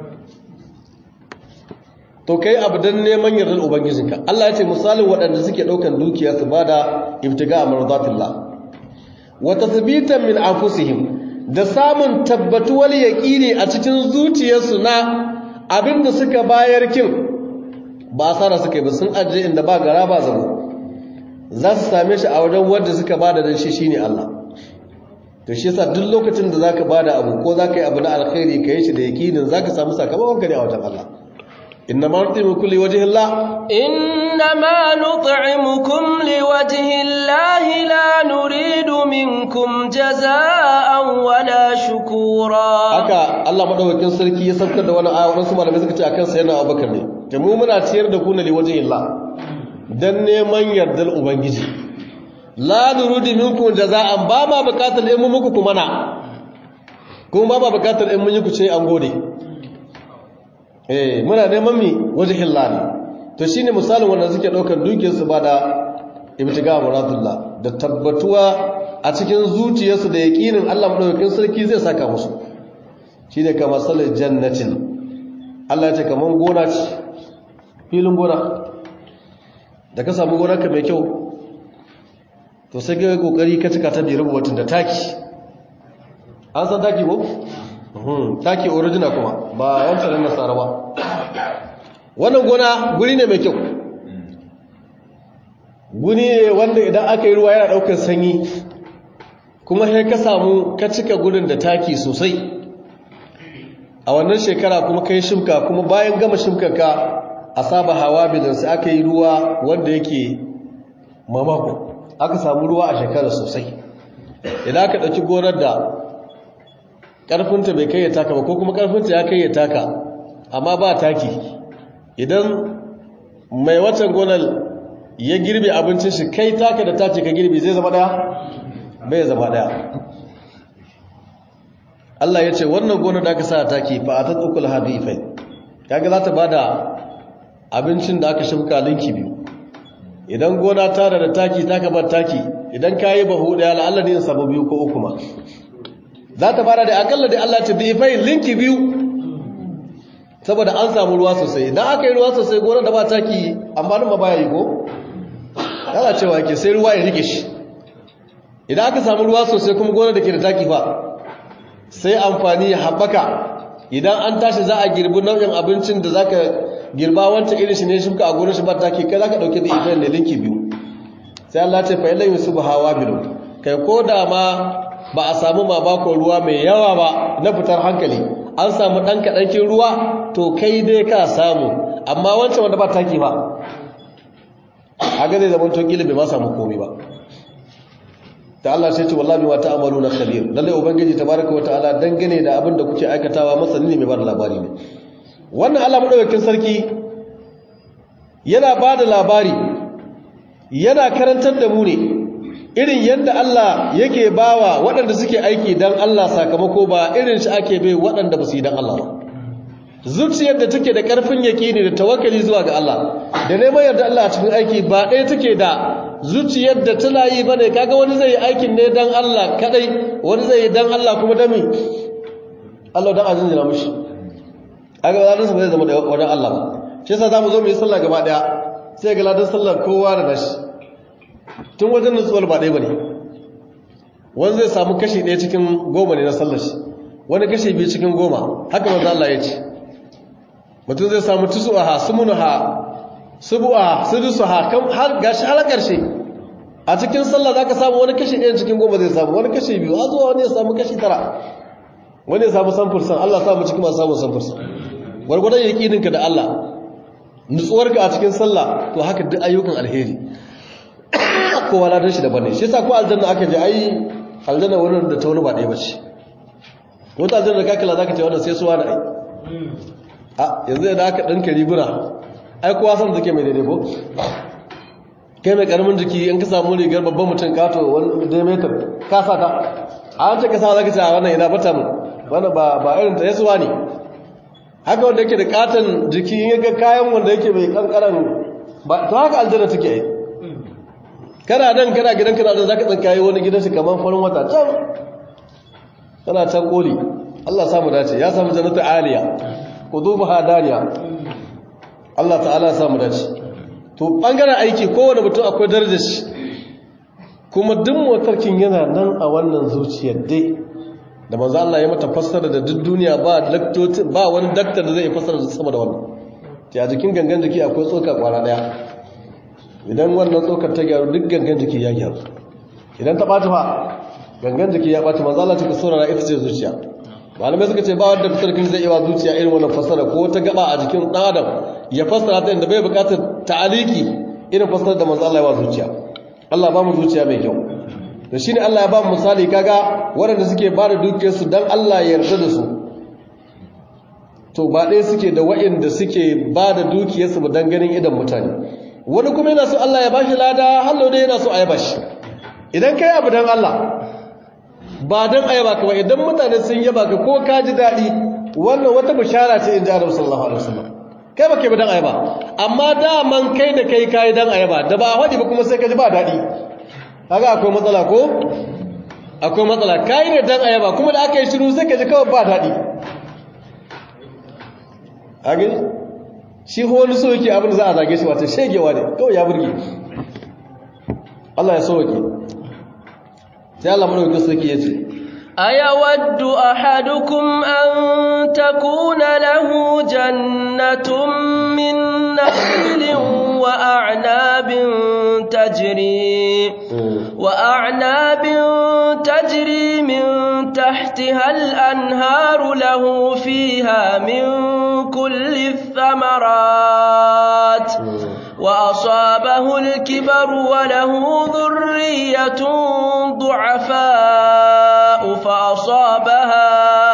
to kai abu don neman yardar ubangijinka Allah ya ce misalin waɗanda suke ɗaukan dukiya su ba da ibtiga a marzatillah wata sabitan min anfusihim da samun tabbatuwar yaƙini a cikin zuciyarsu na abin da suka bayar kin ba asara suka yi ba sun ajiye inda ba gara ba zabo za su same shi a wajen wanda suka bada dan shi shine Allah to shi yasa duk lokacin da zaka bada abu ko zaka yi abu na alkhairi kai shi da yakinin zaka samu sakamakon ka ne a wajen Allah inna ma nutimu kulli wajhi Allah inna ma nut'imukum liwajhi Allah la nuridu minkum jazaa'an wala shukura haka Allah madaukakin sarki ya saukar da wani aya wadansu malamai suka ce akan sayyidina Abubakar ne to mu muna ciyar da ku ne liwajhi Allah don neman yardar Ubangiji. La nurudi minkum jaza'an ba ma bukatar in mun muku kuma na. Kuma ba ma bukatar in mun yi ku ce an gode. Eh, muna neman mi wajhin lani. To shine misalin wanda suke daukar dukiyar su ba da ibtiga muradullah da tabbatuwa a cikin zuciyarsu da yaqinin Allah madaukakin sarki zai saka musu. Shine kamar salar jannatin. Allah ya ce kaman gona ce. Filin gona. da ka samu gonarka mai kyau to sai ga kokari ka cika ta da rubutun da taki an san taki ko taki original kuma ba wancan nan nasara ba wannan gona guri ne mai kyau guri ne wanda idan aka yi ruwa yana daukar sanyi kuma sai ka samu ka cika gurin da taki sosai a wannan shekara kuma kai shimka kuma bayan gama shimkarka asaba hawa bidan sai aka yi ruwa wanda yake mamako aka samu ruwa a shekara sosai idan aka ɗauki gonar da ƙarfinta bai kai ya taka ba ko kuma ƙarfinta ya kai ya taka amma ba taki idan mai waccan gonar ya girbe abincin shi kai taka da tace ka girbe zai zama ɗaya bai zama ɗaya Allah ya ce wannan gonar da aka sa taki fa a ta tsukul hadifai kaga za ta bada abincin da aka shimka linki biyu idan gona ta da taki ta bar taki idan ka yi bahu daya la'alla ne samu biyu ko uku ma za ta fara da akalla da Allah ta bifai linki biyu saboda an samu ruwa sosai idan aka yi ruwa sosai gona da ba taki amma ma baya yi ko yana cewa ke sai ruwa ya rike shi idan aka samu ruwa sosai kuma gona da ke da taki fa sai amfani ya haɓaka idan an tashi za a girbi nau'in abincin da za ka girba wancan irin shi ne shuka a gonar shi ba take kai zaka dauke da ibrahim ne linki biyu sai Allah ce fa illan yusubu hawa bilu kai ko da ma ba a samu mamakon ruwa mai yawa ba na fitar hankali an samu dan kadankin ruwa to kai dai ka samu amma wancan wanda ba taki ba haka zai zama to kila bai ma samu komai ba ta Allah sai ce wallahi wa ta'amaluna khabir lalle ubangiji tabaraka wa ta'ala dangane da abin da kuke aikatawa masani ne mai bar labari ne wannan Allah madaukakin sarki yana ba da labari yana karantar da mu ne irin yadda Allah yake bawa waɗanda suke aiki dan Allah sakamako ba irin shi ake bai waɗanda ba su yi dan Allah ba zuciyar da take da ƙarfin yaƙini da tawakkali zuwa ga Allah da neman yarda Allah a cikin aiki ba ɗaya take da zuciyar da tana yi bane kaga wani zai yi aikin ne dan Allah kadai wani zai yi dan Allah kuma dami Allah dan azin jira mushi kaga ladan sa bai zama da wadan Allah ba shi yasa zamu zo mu yi sallah gaba daya sai ga ladan sallar kowa da nashi tun wajen nutsuwar ba ɗaya bane wani zai samu kashi ɗaya cikin goma ne na sallar shi wani kashi biyu cikin goma haka manzo Allah ya ce mutum zai samu tusuha sumunuha subu'a sudusuha kan har gashi har karshe a cikin sallah zaka samu wani kashi ɗaya cikin goma zai samu wani kashi biyu har zuwa wani ya samu kashi tara wani ya samu samfursan Allah samu cikin masu samun samfursan gwargwadon yaƙininka da Allah nutsuwarka a cikin sallah to haka duk ayyukan alheri kowa ladan shi daban ne shi yasa ko aljanna aka je ai aljanna wurin da ta wani ba ɗaya bace wata aljanna da kakala zaka ce wannan sai suwa da ai a yanzu da aka ɗanka riguna ai kowa san take mai daidai ko kai mai karamin jiki in ka samu rigar babban mutum kato wani diameter ka sa ta a an ce ka sa zaka ce a wannan ina bata mu wannan ba ba irin ta yasuwa ne haka wanda yake da katon jiki in ga kayan wanda yake mai kankaran ba to haka aljanna take yi kana dan kana gidan kana dan zaka tsinkaye wani gidan shi kaman farin wata can kana can koli Allah samu dace ya samu jannatu aliya qudubaha daniya Allah ta'ala ya samu dace to bangaren aiki kowane mutum akwai darajar shi kuma duk motarkin yana nan a wannan zuciyar dai da manzo Allah ya mata fassara da duk duniya ba daktoci ba wani daktar da zai fassara da sama da wannan ta a jikin gangan jiki akwai tsoka kwara daya idan wannan tsokar ta gyaru duk gangan jiki ya gyaru idan ta ɓata fa gangan jiki ya ɓata manzo Allah ta saurara ita ce zuciya malamai suka ce ba wanda sarkin zai iya zuciya irin wannan fassara ko ta gaba a jikin ɗan adam ya fassara ta inda bai buƙatar ta'aliki irin fassara da manzo Allah ya wa zuciya Allah ba mu zuciya mai kyau da shine Allah ya ba mu misali kaga waɗanda suke ba da dukiyarsu dan Allah ya yarda da su to ba ɗaya suke da waɗanda suke ba da dukiyarsu ba dan ganin idan mutane wani kuma yana so Allah ya bashi lada hallo dai yana so a yaba shi idan kai abu dan Allah ba dan ayaba ka ba idan mutane sun yaba ka ko ka ji daɗi wannan wata bishara ce inji Annabi sallallahu alaihi wasallam kai ba kai ba dan ayaba amma daman kai da kai kai dan ayaba da ba hadi ba kuma sai ka ji ba daɗi kaga akwai matsala ko akwai matsala kai ne dan ayaba kuma da aka yi shiru sai ka ji kawai ba daɗi kage shi ko wani so yake abin da za a zage shi wata shegewa ne kawai ya burge Allah ya sauke sai Allah madaukakin sarki yace ayawaddu ahadukum an takuna lahu jannatun min nakhilin wa a'nabin tajri wa a'nabin tajri min tahtiha al-anharu lahu fiha min kulli الثمرات وأصابه الكبر وله ذرية ضعفاء فأصابها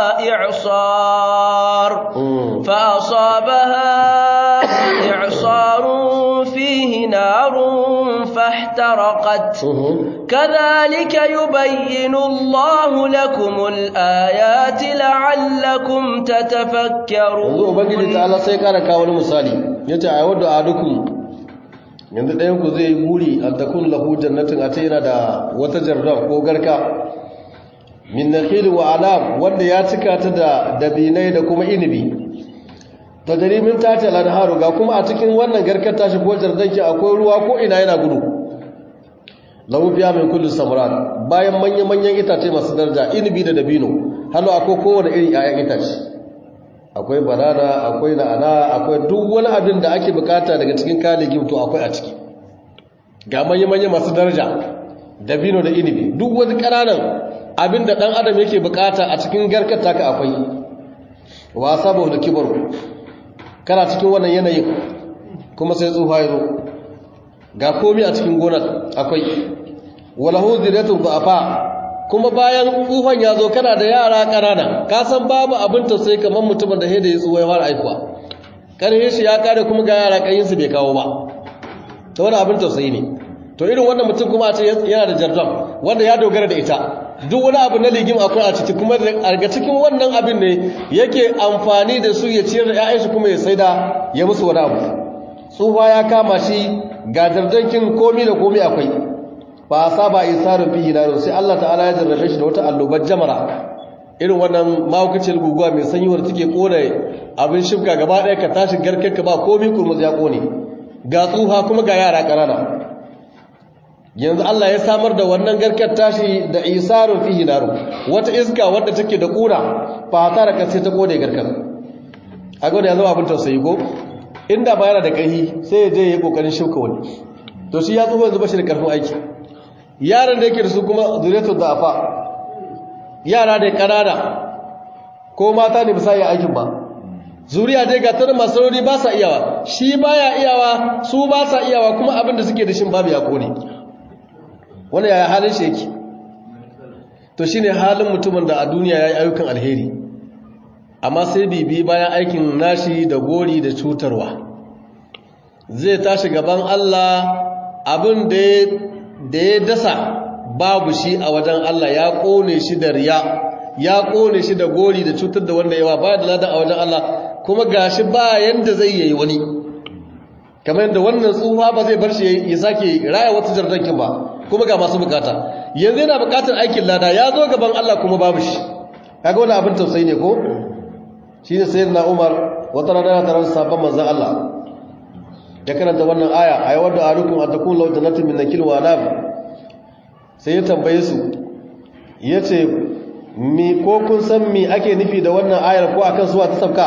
إعصار فأصابها إعصار فيه نار فاحترقت كذلك يبين الله لكم الآيات لعلكم تتفكرون yanzu ubangiji ta Allah sai kara kawo wani misali yace a wadda adukum yanzu ɗayan ku zai buri an takun lahu jannatin a ta yana da wata jarra ko garka min nakhil wa anab wanda ya cika ta da dabinai da kuma inibi tajri min tati al-anharu ga kuma a cikin wannan garkar tashi ko jardanki akwai ruwa ko ina yana gudu lahu biya min kulli samrat bayan manyan manyan itace masu daraja inibi da dabino halu akwai kowane irin 'ya'yan itace akwai banana akwai na'ana akwai duk wani abin da ake bukata daga cikin kaligin to akwai a ciki ga manya-manya masu daraja dabino da inibi duk wani ƙananan abin da ɗan adam yake bukata a cikin garkar taka akwai wasa ba da kibar kana cikin wannan yanayin kuma sai tsufa ya zo ga komi a cikin gonar akwai walahu ziratun ba'afa kuma bayan tsufan ya zo kana da yara ƙanana ka san babu abin tausayi kamar mutumin da da ya tsuwa ya fara aikuwa ƙarfe shi ya kare kuma ga yara ƙayinsu bai kawo ba ta wani abin tausayi ne to irin wannan mutum kuma a ce yana da jardam wanda ya dogara da ita duk wani abu na ligim akwai a ciki kuma daga cikin wannan abin ne yake amfani da su ya ciyar da 'ya'yansu kuma ya sai da ya musu wani abu tsufa ya kama shi ga jardankin komi da komi akwai ba a saba isarin fihi na sai Allah ta'ala ya jarrabe shi da wata allobar jamara irin wannan mahaukacin guguwa mai sanyi wadda take kone abin shifka gaba ɗaya ka tashi garkenka ba komi kurmus ya kone ga tsuha kuma ga yara ƙanana yanzu Allah ya samar da wannan garkar tashi da isarun fihi naru wata iska wadda take da ƙura fata da sai ta kone garkar a gwada ya zama abin tausayi ko inda ba yana da ƙarfi sai ya je ya yi ƙoƙarin shifka wani to shi ya tsufa yanzu ba shi da ƙarfin aiki yaran da yake da su kuma zuriyatu da'afa yara da ƙanana ko mata ne ba sa iya aikin ba zuriya dai ga tarin masu rauni ba sa iyawa shi baya iyawa su ba sa iyawa kuma abin da suke da shin babu ya kone wani yaya halin shi yake to shine halin mutumin da a duniya ya yi ayyukan alheri amma sai bibi bayan aikin nashi da gori da cutarwa zai tashi gaban Allah abin da ya dasa babu shi a wajen Allah ya kone shi da riya ya kone shi da gori da cutar da wanda yawa ba da ladan a wajen Allah kuma gashi ba yanda zai yi wani kamar yadda wannan tsufa ba zai bar shi ya sake raya wata jardankin ba kuma ga masu bukata yanzu yana bukatar aikin lada ya zo gaban Allah kuma babu shi kaga wani abin tausayi ne ko shi ne sayyidina Umar wata rana tare da sabon manzon Allah ya karanta wannan aya ayi wadda arukum atakun law jannatin min nakil wa anab sai ya tambaye su yace mi ko kun san mi ake nufi da wannan ayar ko akan suwa ta sabka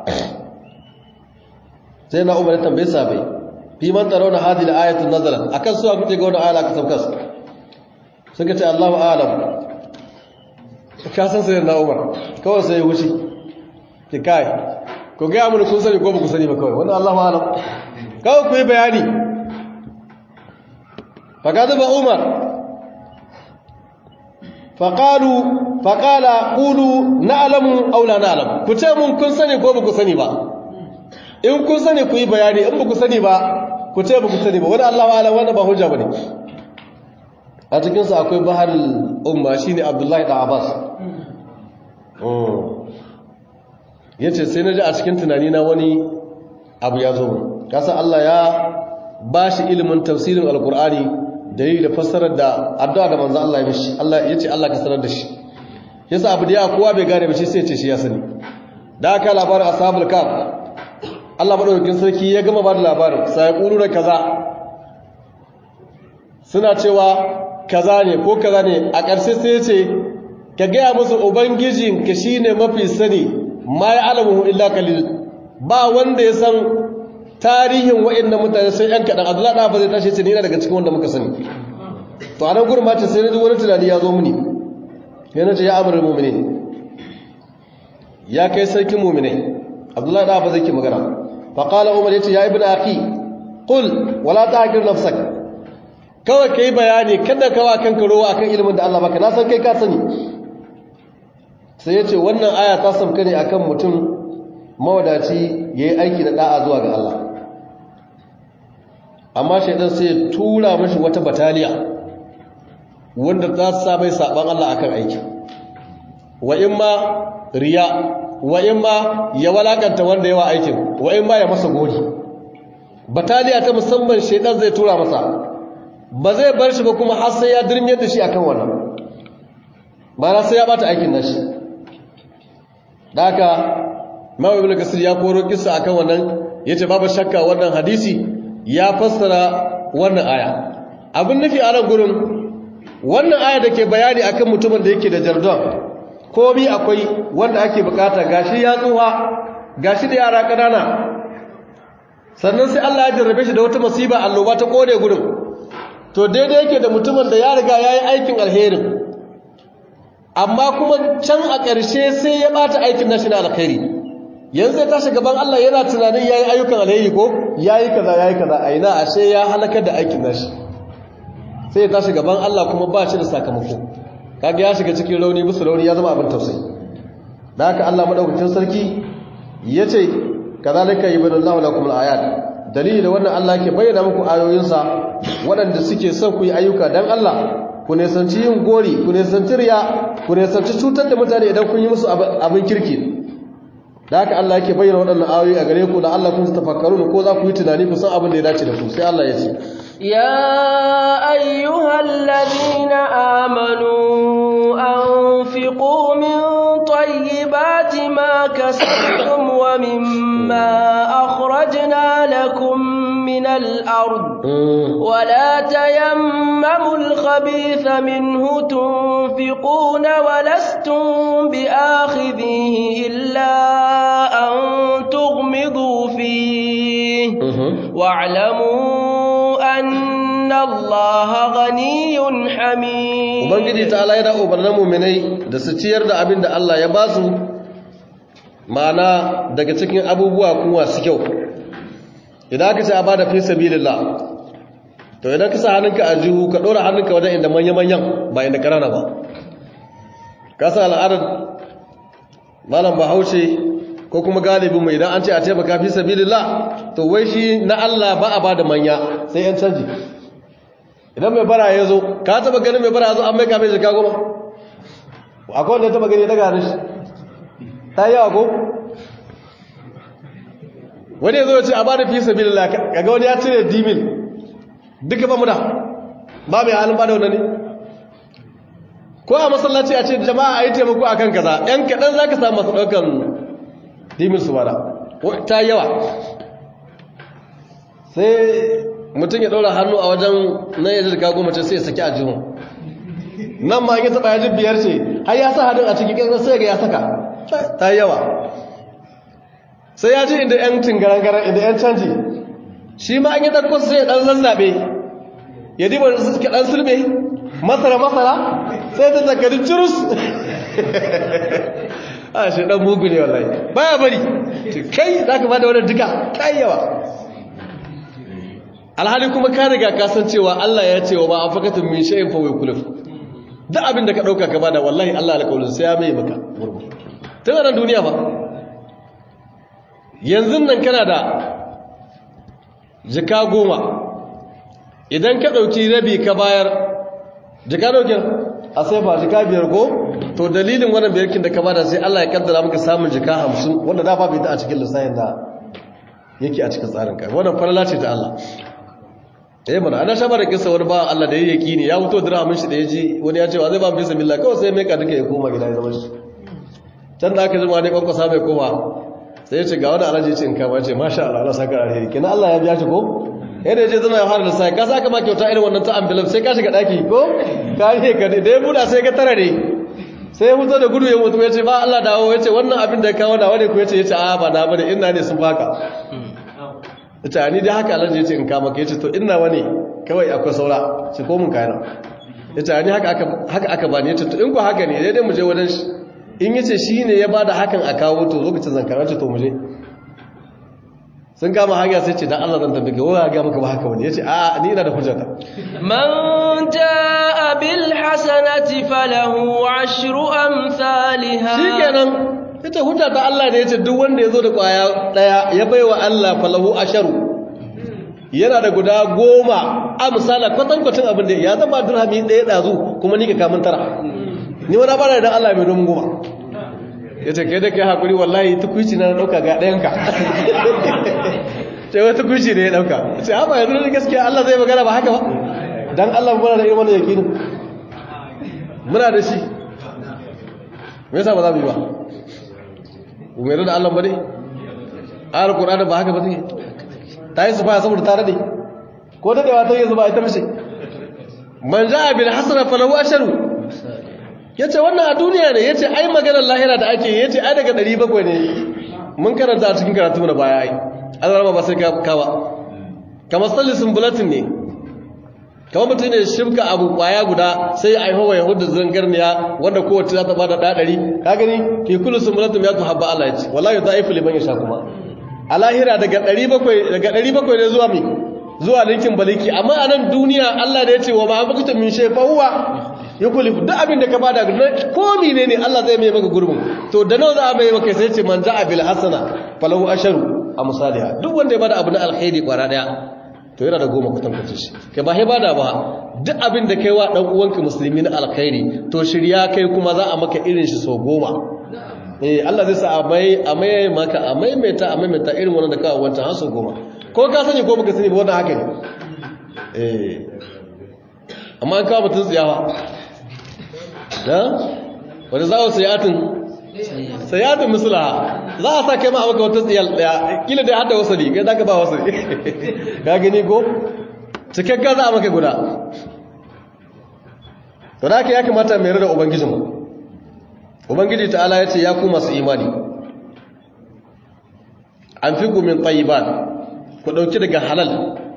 sai na umar ya tambaye sabai fi man tarawna hadhihi al-ayatu nazalat akan suwa kuke ga wannan ayar aka sabka su suka ce Allahu a'lam ka san sai na umar kawai sai ya wuce ki kai ko ga mun kun sani ko ba ku sani ba kawai wannan Allahu a'lam kawai ku yi bayani faƙaɗa ba umar faƙalu faƙala ƙulu na alamu aula na alamu ku ce mun kun sani ko ba ku sani ba in kun sani ku yi bayani in ba ku sani ba ku ce ba ku sani ba wani allahu alam wanda ba hujja ba ne a cikinsu akwai bahar umma shi ne abdullahi da abbas ya ce sai na ji a cikin tunani na wani abu ya zo kasa Allah ya ba shi ilimin tafsirin alkur'ani da yi da fassarar da addu'a da manzo Allah ya mishi Allah ya ce Allah ka sanar da shi yasa abu da ya kowa bai gane ba shi sai ce shi ya sani da aka labarin ashabul kaf Allah madaukakin sarki ya gama ba da labarin sai da kaza suna cewa kaza ne ko kaza ne a ƙarshe sai ya ce ka gaya musu ubangijin ka shine mafi sani ma ya alamu illa kalil ba wanda ya san tarihin wa'annan mutane sai yan kaɗan abdullahi ɗafa zai tashi ce ni daga cikin wanda muka sani to a nan gurin mace sai na ji wani tunani ya zo mini ya nace ya amurin mumine ya kai sarkin mumine abdullahi ɗafa zai ke magana faƙala umar ya ce ya ibina aki ƙul wala ta haƙir nafsak kawai ka yi bayani kada kawa kanka rowa akan ilimin da allah baka na san kai ka sani sai ya ce wannan aya ta sauka ne akan mutum mawadaci ya yi aiki da ɗa'a zuwa ga Allah amma shaidan sai ya tura mashi wata bataliya wanda za su sa mai saɓan Allah akan aiki wa in ma riya wa in ma ya walakanta wanda yawa aikin wa in ma ya masa gori bataliya ta musamman shaidan zai tura masa ba zai bar shi ba kuma har sai ya dirmiyar da shi akan wannan ba na sai ya bata aikin nashi da haka mawa ibn kasir ya koro kissa akan wannan yace babu shakka wannan hadisi ya fassara wannan aya abin nufi a nan gurin wannan aya da ke bayani akan mutumin da yake da jardon komi akwai wanda ake bukata gashi ya tsuha gashi da yara kanana sannan sai Allah ya jarrabe shi da wata masiba alloba ta kore gurin to daidai yake da mutumin da ya riga yayi aikin alherin amma kuma can a ƙarshe sai ya bata aikin nashi na alkhairi yanzu ya tashi gaban Allah yana tunanin yayi ayyukan alheri ko yayi kaza yayi kaza aina ashe ya halakar da aikin nashi sai ya tashi gaban Allah kuma ba shi da sakamako kaga ya shiga cikin rauni musu rauni ya zama abin tausayi da haka Allah madaukakin sarki yace kazalika yubayyinullahu lakum alayat dalili da wannan Allah ke bayyana muku ayoyinsa waɗanda suke son ku yi ayyuka dan Allah ku nesanci yin gori ku nesanci riya ku nesanci cutar da mutane idan kun yi musu abin kirki da haka Allah yake bayyana waɗannan ayoyi a gare ku da Allah kun tafakkaru ko za ku yi tunani ku san abin da ya dace da ku sai Allah ya ce يا أيها الذين آمنوا أنفقوا من طيبات ما كسبتم ومما أخرجنا لكم من الأرض ولا تيمموا الخبيث منه تنفقون ولستم بآخذيه إلا أن تغمضوا فيه واعلموا أن الله غني حميد ubangiji ta Allah yana umarnin mu'minai da su ciyar da abin da Allah ya ba su ma'ana daga cikin abubuwa kuma su kyau idan aka ce a bada fi sabilillah to idan ka sa hannunka a jihu ka dora hannunka wajen inda manya-manyan ba inda karana ba ka sa al'adar malam bahaushe ko kuma galibin mai idan an ce a taimaka fi sabilillah to wai shi na Allah ba a bada manya sai yan canji idan mai bara ya zo ka taba ganin mai bara ya zo an mai kafin jika goma akwai wanda ya taba gani daga hannun shi ta yi yawa ko wani ya zo ya ce a ba da fi sabi da kaga wani ya cire dimin duka ba muda ba mai halin ba da wani ne ko a masallaci a ce jama'a a yi taimako a kan kaza yan kaɗan za ka samu masu ɗaukan dimin su bada ta yawa sai mutum ya ɗora hannu a wajen na yadda da kago mace sai ya saki a jihun nan ma ya taɓa yajin biyar ce har ya sa hannun a cikin ƙasar sai ga ya saka ta yawa sai ya ji inda 'yan tingarangaran inda 'yan canji shi ma an yi ɗarko sai ya ɗan zazzaɓe ya diba suka ɗan sulme masara-masara sai ta zakari cirus a shi ɗan mugu ne wallahi baya bari kai za ka ba da wani duka kai yawa alhali kuma ka riga kasancewa Allah ya ce wa ba an fakatun min sha'in fa wai kuluf duk abin da ka ɗauka ka bada wallahi Allah alƙawarin sai ya mai maka gurbu tun a duniya ba yanzu nan kana da jika goma idan ka ɗauki rabi ka bayar jika ɗaukin a sai ba jika biyar ko to dalilin wannan biyarkin da ka bada sai Allah ya kaddara maka samun jika hamsin wanda da babu ita a cikin lissayin da yake a cikin tsarin kai wannan farala ce ta Allah eh mana ana shaba da kissa wani ba Allah da yayi ne ya fito dirhamin shi da yaji wani ya ce wa zai ba bisa billah kawai sai mai ka duka ya koma gida ya zama shi can da aka zama ne kwankwasa mai koma sai ya ce ga wani alaji ce in kama ce masha Allah Allah saka alheri kina Allah ya biya shi ko yadda yaje zama ya fara da sai ka saka ma kyauta irin wannan ta envelope sai ka shiga daki ko ka ne ka da ya buda sai ka tara ne sai ya fito da gudu ya mutu ya ce ba Allah dawo ya ce wannan abin da ya kawo na wani ku ya ce ya ce a ba na bane ina ne sun baka ya ce ni dai haka alaji ya ce in kama ka ya ce to ina wani kawai akwai saura ce ko mun kayan ya ce ni haka aka bani ya ce to in ku haka ne daidai mu je wajen shi in yace shi ne ya bada hakan a kawo to lokacin zan karanta to muje sun kama hanya sai ce dan Allah zan tambaye waya ga maka ba haka wani yace a ni ina da hujjata man jaa bil hasanati falahu ashru amsalha shikenan yace hujjata Allah ne yace duk wanda yazo da kwaya daya ya baiwa Allah falahu asharu yana da guda goma amsala kwatankwacin abin da ya zama dirhami daya dazu kuma ni ka kamun tara ni wani bara da Allah mai domin goma ya ce kai da kai haƙuri wallahi tukuci na ɗauka ga ɗayanka ce wai tukuci ne ya ɗauka ce haɓa yanzu da gaskiya Allah zai magana ba haka ba don Allah muna da irin wani yakinin muna da shi me yasa ba za mu yi ba umaru da Allah ba ne ayar ƙuranin ba haka ba ne ta yi su faya saboda ta daɗe ko daɗewa ta yi zuba ita mace man ja'a bil hasana falahu asharu ya ce wannan a duniya ne ya ce ai maganar lahira da ake ya ce ai daga 700 ne mun karanta a cikin karatu na baya ai azarama ba sai kawa kamar sallisin bulatin ne kamar mutum ne shimka abu kwaya guda sai a haihuwa ya hudu zangarniya wanda kowace za ta bada ɗaɗari ka gani ke kullu sun bulatin ya tuhabba Allah ya ce wallahi ta aifu liman ya sha kuma a lahira daga 700 ne zuwa mi zuwa linkin baliki amma a nan duniya Allah da ya ce wa ma abukutu min shefa huwa yukulifu duk abin da ka bada ko mine ne Allah zai mai maka gurbin to da nawa za a mai maka sai ce man ja'a bil hasana falahu asharu a misaliha duk wanda ya bada abu na alkhairi kwara daya to yana da goma kwatankwacin shi kai ba bada ba duk abin da kai wa dan uwanka musulmi na alkhairi to shirya kai kuma za a maka irin shi so goma eh Allah zai sa a mai a mai maka a maimaita a maimaita irin wannan da kawo wancan har so goma ko ka sani ko baka sani ba wannan haka ne eh amma an kawo mutun tsiyawa da wanda za su sayatin sayatin musulaha za a sa kai ma a maka wata tsiyal daya kila dai hada wasali kai zaka ba wasali ka gani ko cikakka za a maka guda to da haka ya kamata mai rada ubangijinmu ubangiji ta'ala ya ce ya ku masu imani an fi gumin tsayiban ku ɗauki daga halal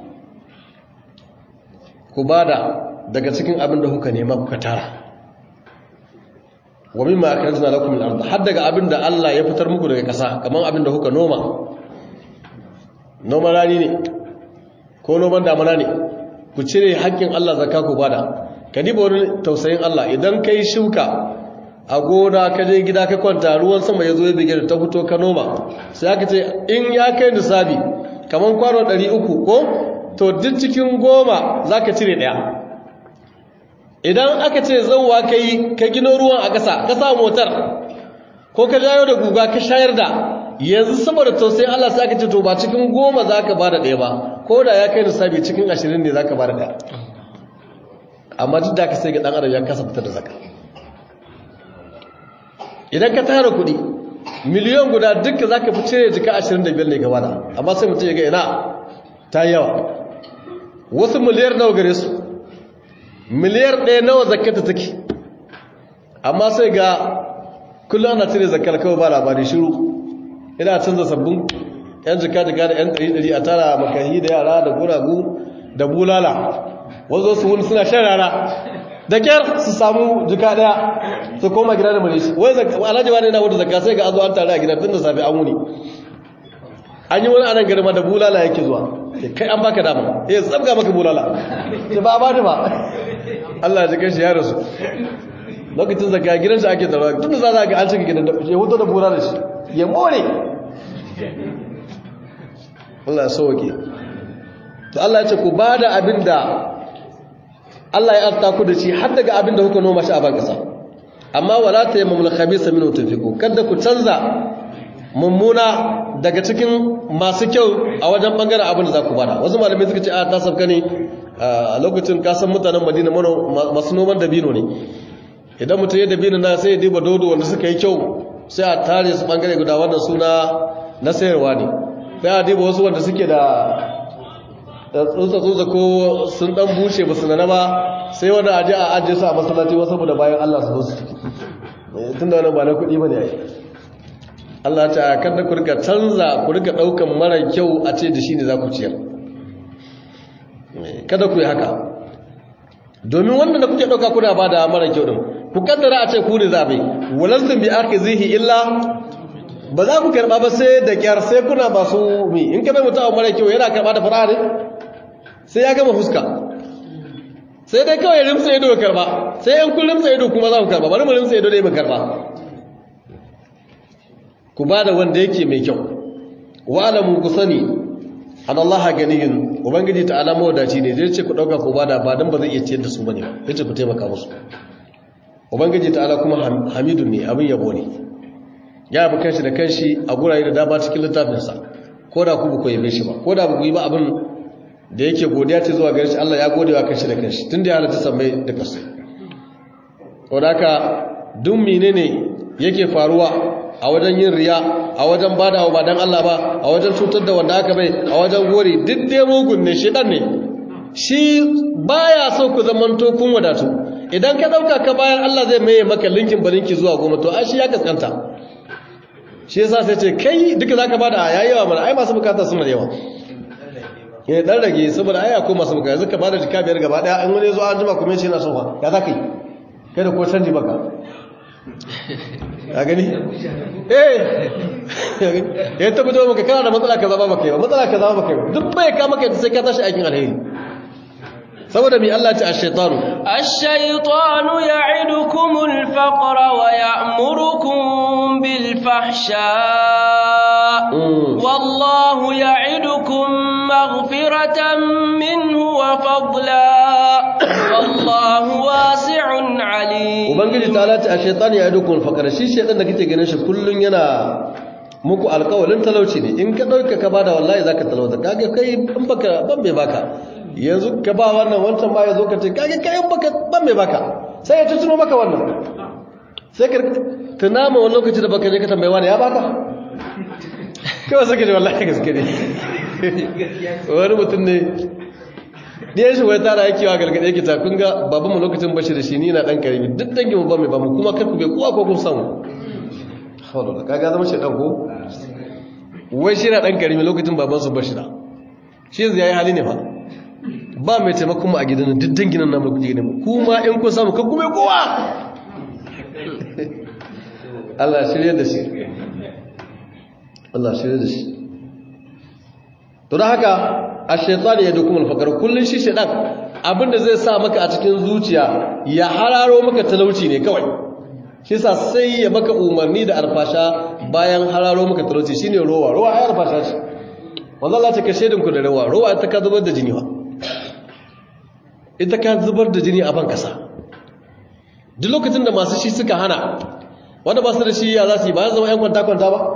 ku bada daga cikin abin da kuka nema kuka tara wa mimma akhrajna lakum min al-ard har daga abin da Allah ya fitar muku daga ƙasa kamar abin da kuka noma noman rani ne ko noman damana ne ku cire haƙƙin Allah zakka ku bada ka diba wani tausayin Allah idan kai shuka a gona ka je gida ka kwanta ruwan sama ya zo ya bige da ta fito ka noma sai aka ce in ya kai nisabi kamar kwano 300 ko to duk cikin goma za ka cire ɗaya idan aka ce zauwa ka yi ka gino ruwan a ƙasa ka sa motar ko ka jayo da guga ka shayar da yanzu saboda tausayin Allah sai aka ce to ba cikin goma za ka ba da ɗaya ba ko da ya kai nisabi cikin ashirin ne za ka ba da ɗaya amma duk da ka sai ga ɗan adam ya kasa fitar da zaka idan ka tara kuɗi miliyon guda duka za ka fi cire jika ashirin da biyar ne gaba da amma sai mutum ya ga ina ta yawa wasu miliyar nawa gare su miliyar ɗaya nawa zakata take amma sai ga kullum ana cire zakar kawai ba labari shiru ina canza sabbin yan jika jika da yan ɗari ɗari a tara makahi da yara da guragu da bulala wanzu su wuni suna shan rana da kyar su samu jika ɗaya su koma gida da malishi wai alhaji wani na wata zakka sai ga azo an tare a gida tun da safe an wuni an yi wani anan garma da bulala yake zuwa kai an baka dama eh tsabga maka bulala ce ba ba ba Allah ya kashi ya rasu lokacin zaka gidan shi ake tsaro tun da za ka ga an cika gidan da ya hoto da bulala shi ya more Allah ya sauke to Allah ya ce ku bada abinda Allah ya arta ku da shi har daga abinda kuka noma shi a ban kasa amma wala tayammumul khabisa minhu tunfiqu kada ku canza mummuna daga cikin masu kyau a wajen bangaren abin da za ku bada wasu malamai suka ce a ta sabka ne a lokacin kasan mutanen madina masu noman dabino ne idan mutum ya dabino na sai ya diba dodo wanda suka yi kyau sai a tare su bangare guda wannan suna na sayarwa ne sai a diba wasu wanda suke da tsutsa-tsutsa ko sun dan bushe ba su nana ba sai wanda aje a ajiye su a masallaci wasu saboda bayan allah su zo su ciki tun da wani ba na kuɗi ba ne a yi Allah ta kada ku rika canza ku rika daukan mara kyau a ce da shi ne za ku ciyar kada ku yi haka domin wanda da kuke dauka kuna ba da mara kyau din ku kaddara a ce ku ne zabe walastum bi akhizihi illa ba za ku karba ba sai da kyar sai kuna masu mi in ka bai mutum mara kyau yana karba da fara ne sai ya gama fuska sai dai kawai rimsa ido ya karba sai yan kun rimsa ido kuma za ku karba bari mu rimsa ido dai mu karba ku ba da wanda yake mai kyau wa'alamu ku sani an Allah ganiyin ubangiji ta alama wadaci ne zai ce ku ɗauka ku ba da ba don ba zai iya ciyar da su ba ne ba ya ce ku taimaka musu ubangiji ta ala kuma hamidun ne abin yabo ne ya yabi kanshi da kanshi a gurare da dama cikin littafinsa ko da ku ba ku yabe shi ba ko da ba ku yi ba abin da yake godiya ce zuwa gare shi Allah ya gode wa kanshi da kanshi tun da ya halatta sammai da kasai ko da haka duk menene yake faruwa a wajen yin riya a wajen bada ba dan Allah ba a wajen cutar da wanda aka bai a wajen gori duk dai mugun ne shedan ne shi baya so ku zamanto kun wadatu idan ka dauka ka bayan Allah zai maye maka linkin balinki zuwa goma to ai shi ya kaskanta shi yasa sai ce kai duka zaka bada yayi yawa mana ai masu bukata suna da yawa ya dan rage saboda ai akwai masu bukata yanzu ka bada jika biyar gaba daya an wani zo an jima kuma shi yana so fa ya zaka yi kai da ko canji baka a gani eh ya tabbata maka kana da matsala kaza ba maka yi matsala kaza ba maka yi duk bai ka maka sai ka tashi aikin alheri saboda mi Allah ce ash-shaytanu ash-shaytanu ya'idukumul faqra wa ya'murukum bil fahsha والله يعدكم مغفرة منه وفضلا والله واسع عليم ubangiji ta lati a shaitan ya dukun fakar shi shaitan da kake ganin shi kullun yana muku alƙawalin talauci ne in ka dauka ka bada wallahi zaka talauta kage kai in baka ban bai baka yanzu ka ba wannan wancan ma yazo ka ce kage kai in baka ban bai baka sai ya tuno maka wannan sai ka tunama wani lokaci da baka je ka tambaye wani ya baka kawai sai ka ji wallahi gaske ne wani mutum ne ɗiyan shi wai tara yake wa galgade yake ta kun ga babanmu lokacin bashi da shi ni na ɗan karimi duk dangin mu ba mai ba mu kuma kar ku bai kowa ko kun samu hawala kaga zama shi ɗan ko wai shi na ɗan karimi lokacin baban su bashi da shi yanzu yayi hali ne fa ba mai taimakon mu a gidan duk dangin nan namu kuke gidan mu kuma in kun samu kar ku bai kowa Allah shirye da shi Allah shirye da shi to da haka ash-shaytan yadukum al-faqr kullun shi shaytan abinda zai sa maka a cikin zuciya ya hararo maka talauci ne kawai shi sa sai ya maka umarni da alfasha bayan hararo maka talauci shine rowa rowa ai alfasha ce wanda Allah ta kashe dinku da rowa rowa ita ka zubar da jini wa ita ka zubar da jini a ban kasa duk lokacin da masu shi suka hana wanda ba su da shi ya za su yi ba zama yan kwanta kwanta ba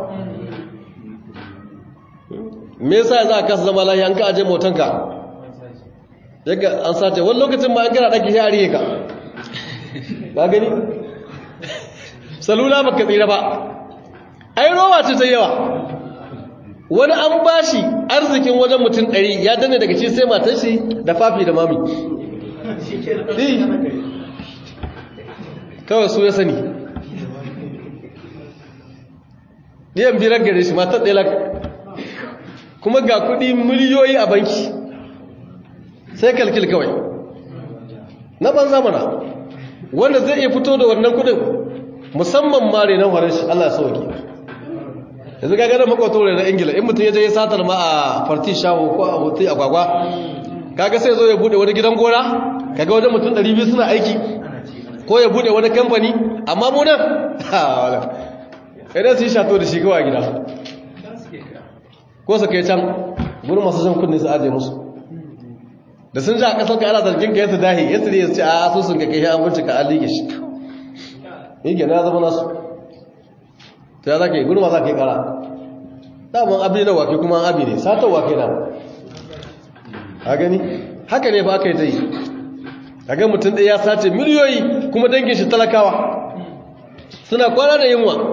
me yasa za ka zama lahi an ka aje motanka yaga an sace wani lokacin ma an gara daki ya ariye ka ba gani salula baka tsira ba ai rowa ce ta yawa wani an bashi arzikin wajen mutum ɗari ya danne daga shi sai matan shi da fafi da mami kawai su ya sani ɗiyan birar gare shi matar ɗaya kuma ga kudi miliyoyi a banki sai kalkil kawai na banza mana wanda zai iya fito da wannan kudin musamman mare nan horon shi Allah sauki yanzu ga gada makwato na ingila in mutum ya je ya satar ma a farti shawo ko a hotel agwagwa kaga sai zo ya bude wani gidan gona kaga wajen mutum 200 suna aiki ko ya bude wani kamfani amma mu nan ha wala idan su yi shato da shi kawai gida ko su kai can gurin masu jan kudin su aje musu da sun ji a kasar ka ana zargin ka yasa dahi yasa ne ya ce a asusun ka kai an bincika an liƙe shi yi gina ya zama nasu ta ya za ka yi gurin ma za ka yi kara daman abi na wake kuma abi ne satar wake na a gani haka ne ba aka yi ta yi a ga mutum ɗaya ya sace miliyoyi kuma dangin shi talakawa suna kwana da yunwa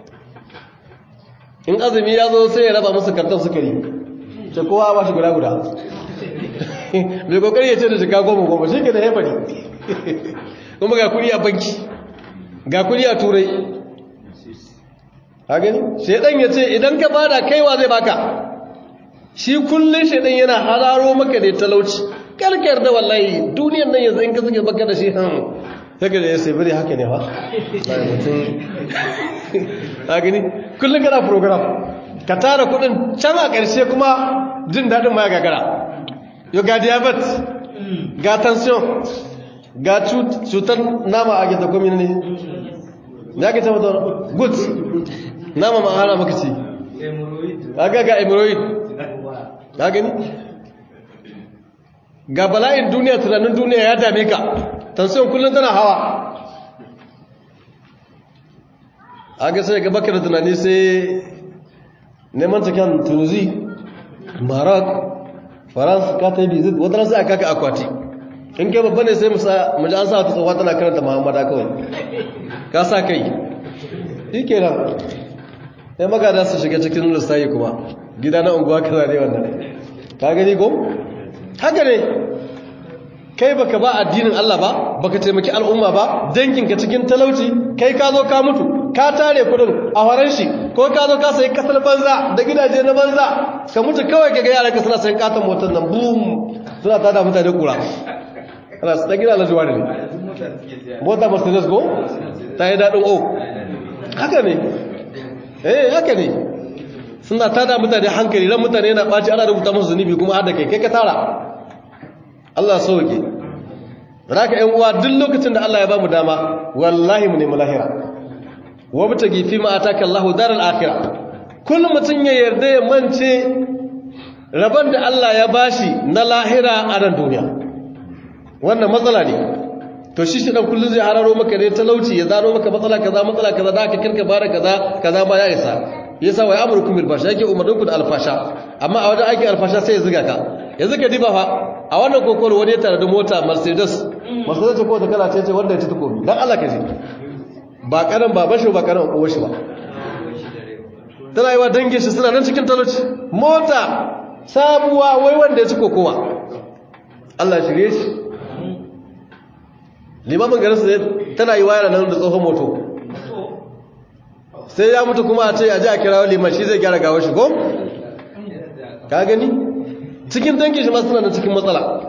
in azumi ya zo sai ya raba musu karton sukari ce kowa ba shi guda guda mai kokari ya ce da shiga goma goma shi ke da haifari kuma ga kudi a banki ga kudi a turai ha gani shaidan ya ce idan ka bada kaiwa zai baka shi kullum shaidan yana hararo maka da talauci karkar da wallahi duniyan nan yanzu in ka suke baka da shi han haka da ya sai bari haka ne ba ha gani kullum kana program ka tara kudin can a ƙarshe kuma jin daɗin ma ya gagara yau ga diabetes ga tension ga cutar nama a gita komi ne ya ke tabbatar good nama ma hana maka ci ga ga hemorrhoid ga gani ga bala'in duniya tunanin duniya ya dame ka tension kullum tana hawa aga sai ga baka da tunani sai neman cikin tunisi maroc france ka ta yi bizit wata sai aka ka akwati in kai babba ne sai mu ji an sa wata tsohuwa tana karanta muhammada kawai ka sa kai shi ke nan sai magada su shiga cikin lissayi kuma gida na unguwa kaza ne wannan ka gani ko haka ne kai baka ba addinin Allah ba baka taimaki al'umma ba danginka cikin talauci kai ka zo ka mutu ka tare kudin a horon shi ko ka zo ka sayi kasar banza da gidaje na banza ka mutu kawai ka ga yaran ka suna sayan katon motar nan boom suna tada mutane kura ana su dan gida na zuwa ne mota mercedes go ta yi daɗin o haka ne eh haka ne suna tada mutane hankali ran mutane na ɓaci ana rubuta musu zunubi kuma har da kai kai ka tara Allah sauke raka ƴan uwa duk lokacin da Allah ya bamu dama wallahi mu nemi lahira wabtagi fi ma ataka Allahu daral akhirah kullum mutum ya yarda ya mance rabon da Allah ya bashi na lahira a nan duniya wannan matsala ne to shi shi dan kullum zai hararo maka ne talauci ya zaro maka matsala kaza matsala kaza da aka kirka bara kaza kaza ma ya isa yasa wai amrukum bil fasha yake umarninku da alfasha amma a wajen aikin alfasha sai ya zuga ka yanzu ka diba fa a wannan kokoro wani ya tare da mota Mercedes Mercedes ko ta kala ce ce wanda ya ci takobi dan Allah ka ji ba karan baban shi ba karan uwar shi ba tana yi wa dangin shi suna nan cikin talauci mota sabuwa wai wanda ya ci kokowa Allah shirye shi limamin garinsu tana yi wayar nan da tsohon moto sai ya mutu kuma a ce a ji a kira liman shi zai gyara gawar shi ko? ka gani? cikin dangin shi masu nan cikin matsala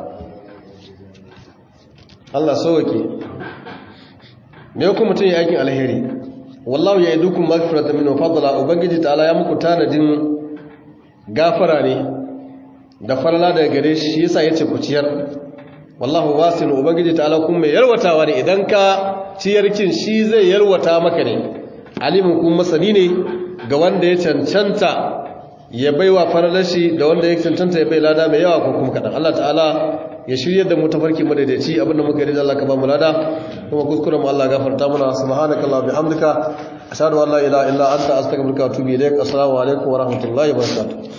Allah sauwake me kuma mutum ya aikin alheri wallahu ya yi dukkan magfirata min fadla ubangiji ta'ala ya muku tanadin gafara ne da farla daga gare shi yasa yace ku ciyar wallahu wasin ubangiji ta'ala kun mai yarwatawa ne idan ka ciyarkin shi zai yarwata maka ne alimin kun masani ne ga wanda ya cancanta ya baiwa faralashi da wanda ya cancanta ya bai lada mai yawa ko kuma kadan Allah ta'ala ya shirye da mu tafarki madaidaici abinda muka yi da Allah ka ba mu lada kuma kuskuren mu Allah gafarta mana subhanakallah bihamdika ashhadu an la ilaha illa anta astaghfiruka wa atubu ilaik assalamu alaikum wa rahmatullahi wa barakatuh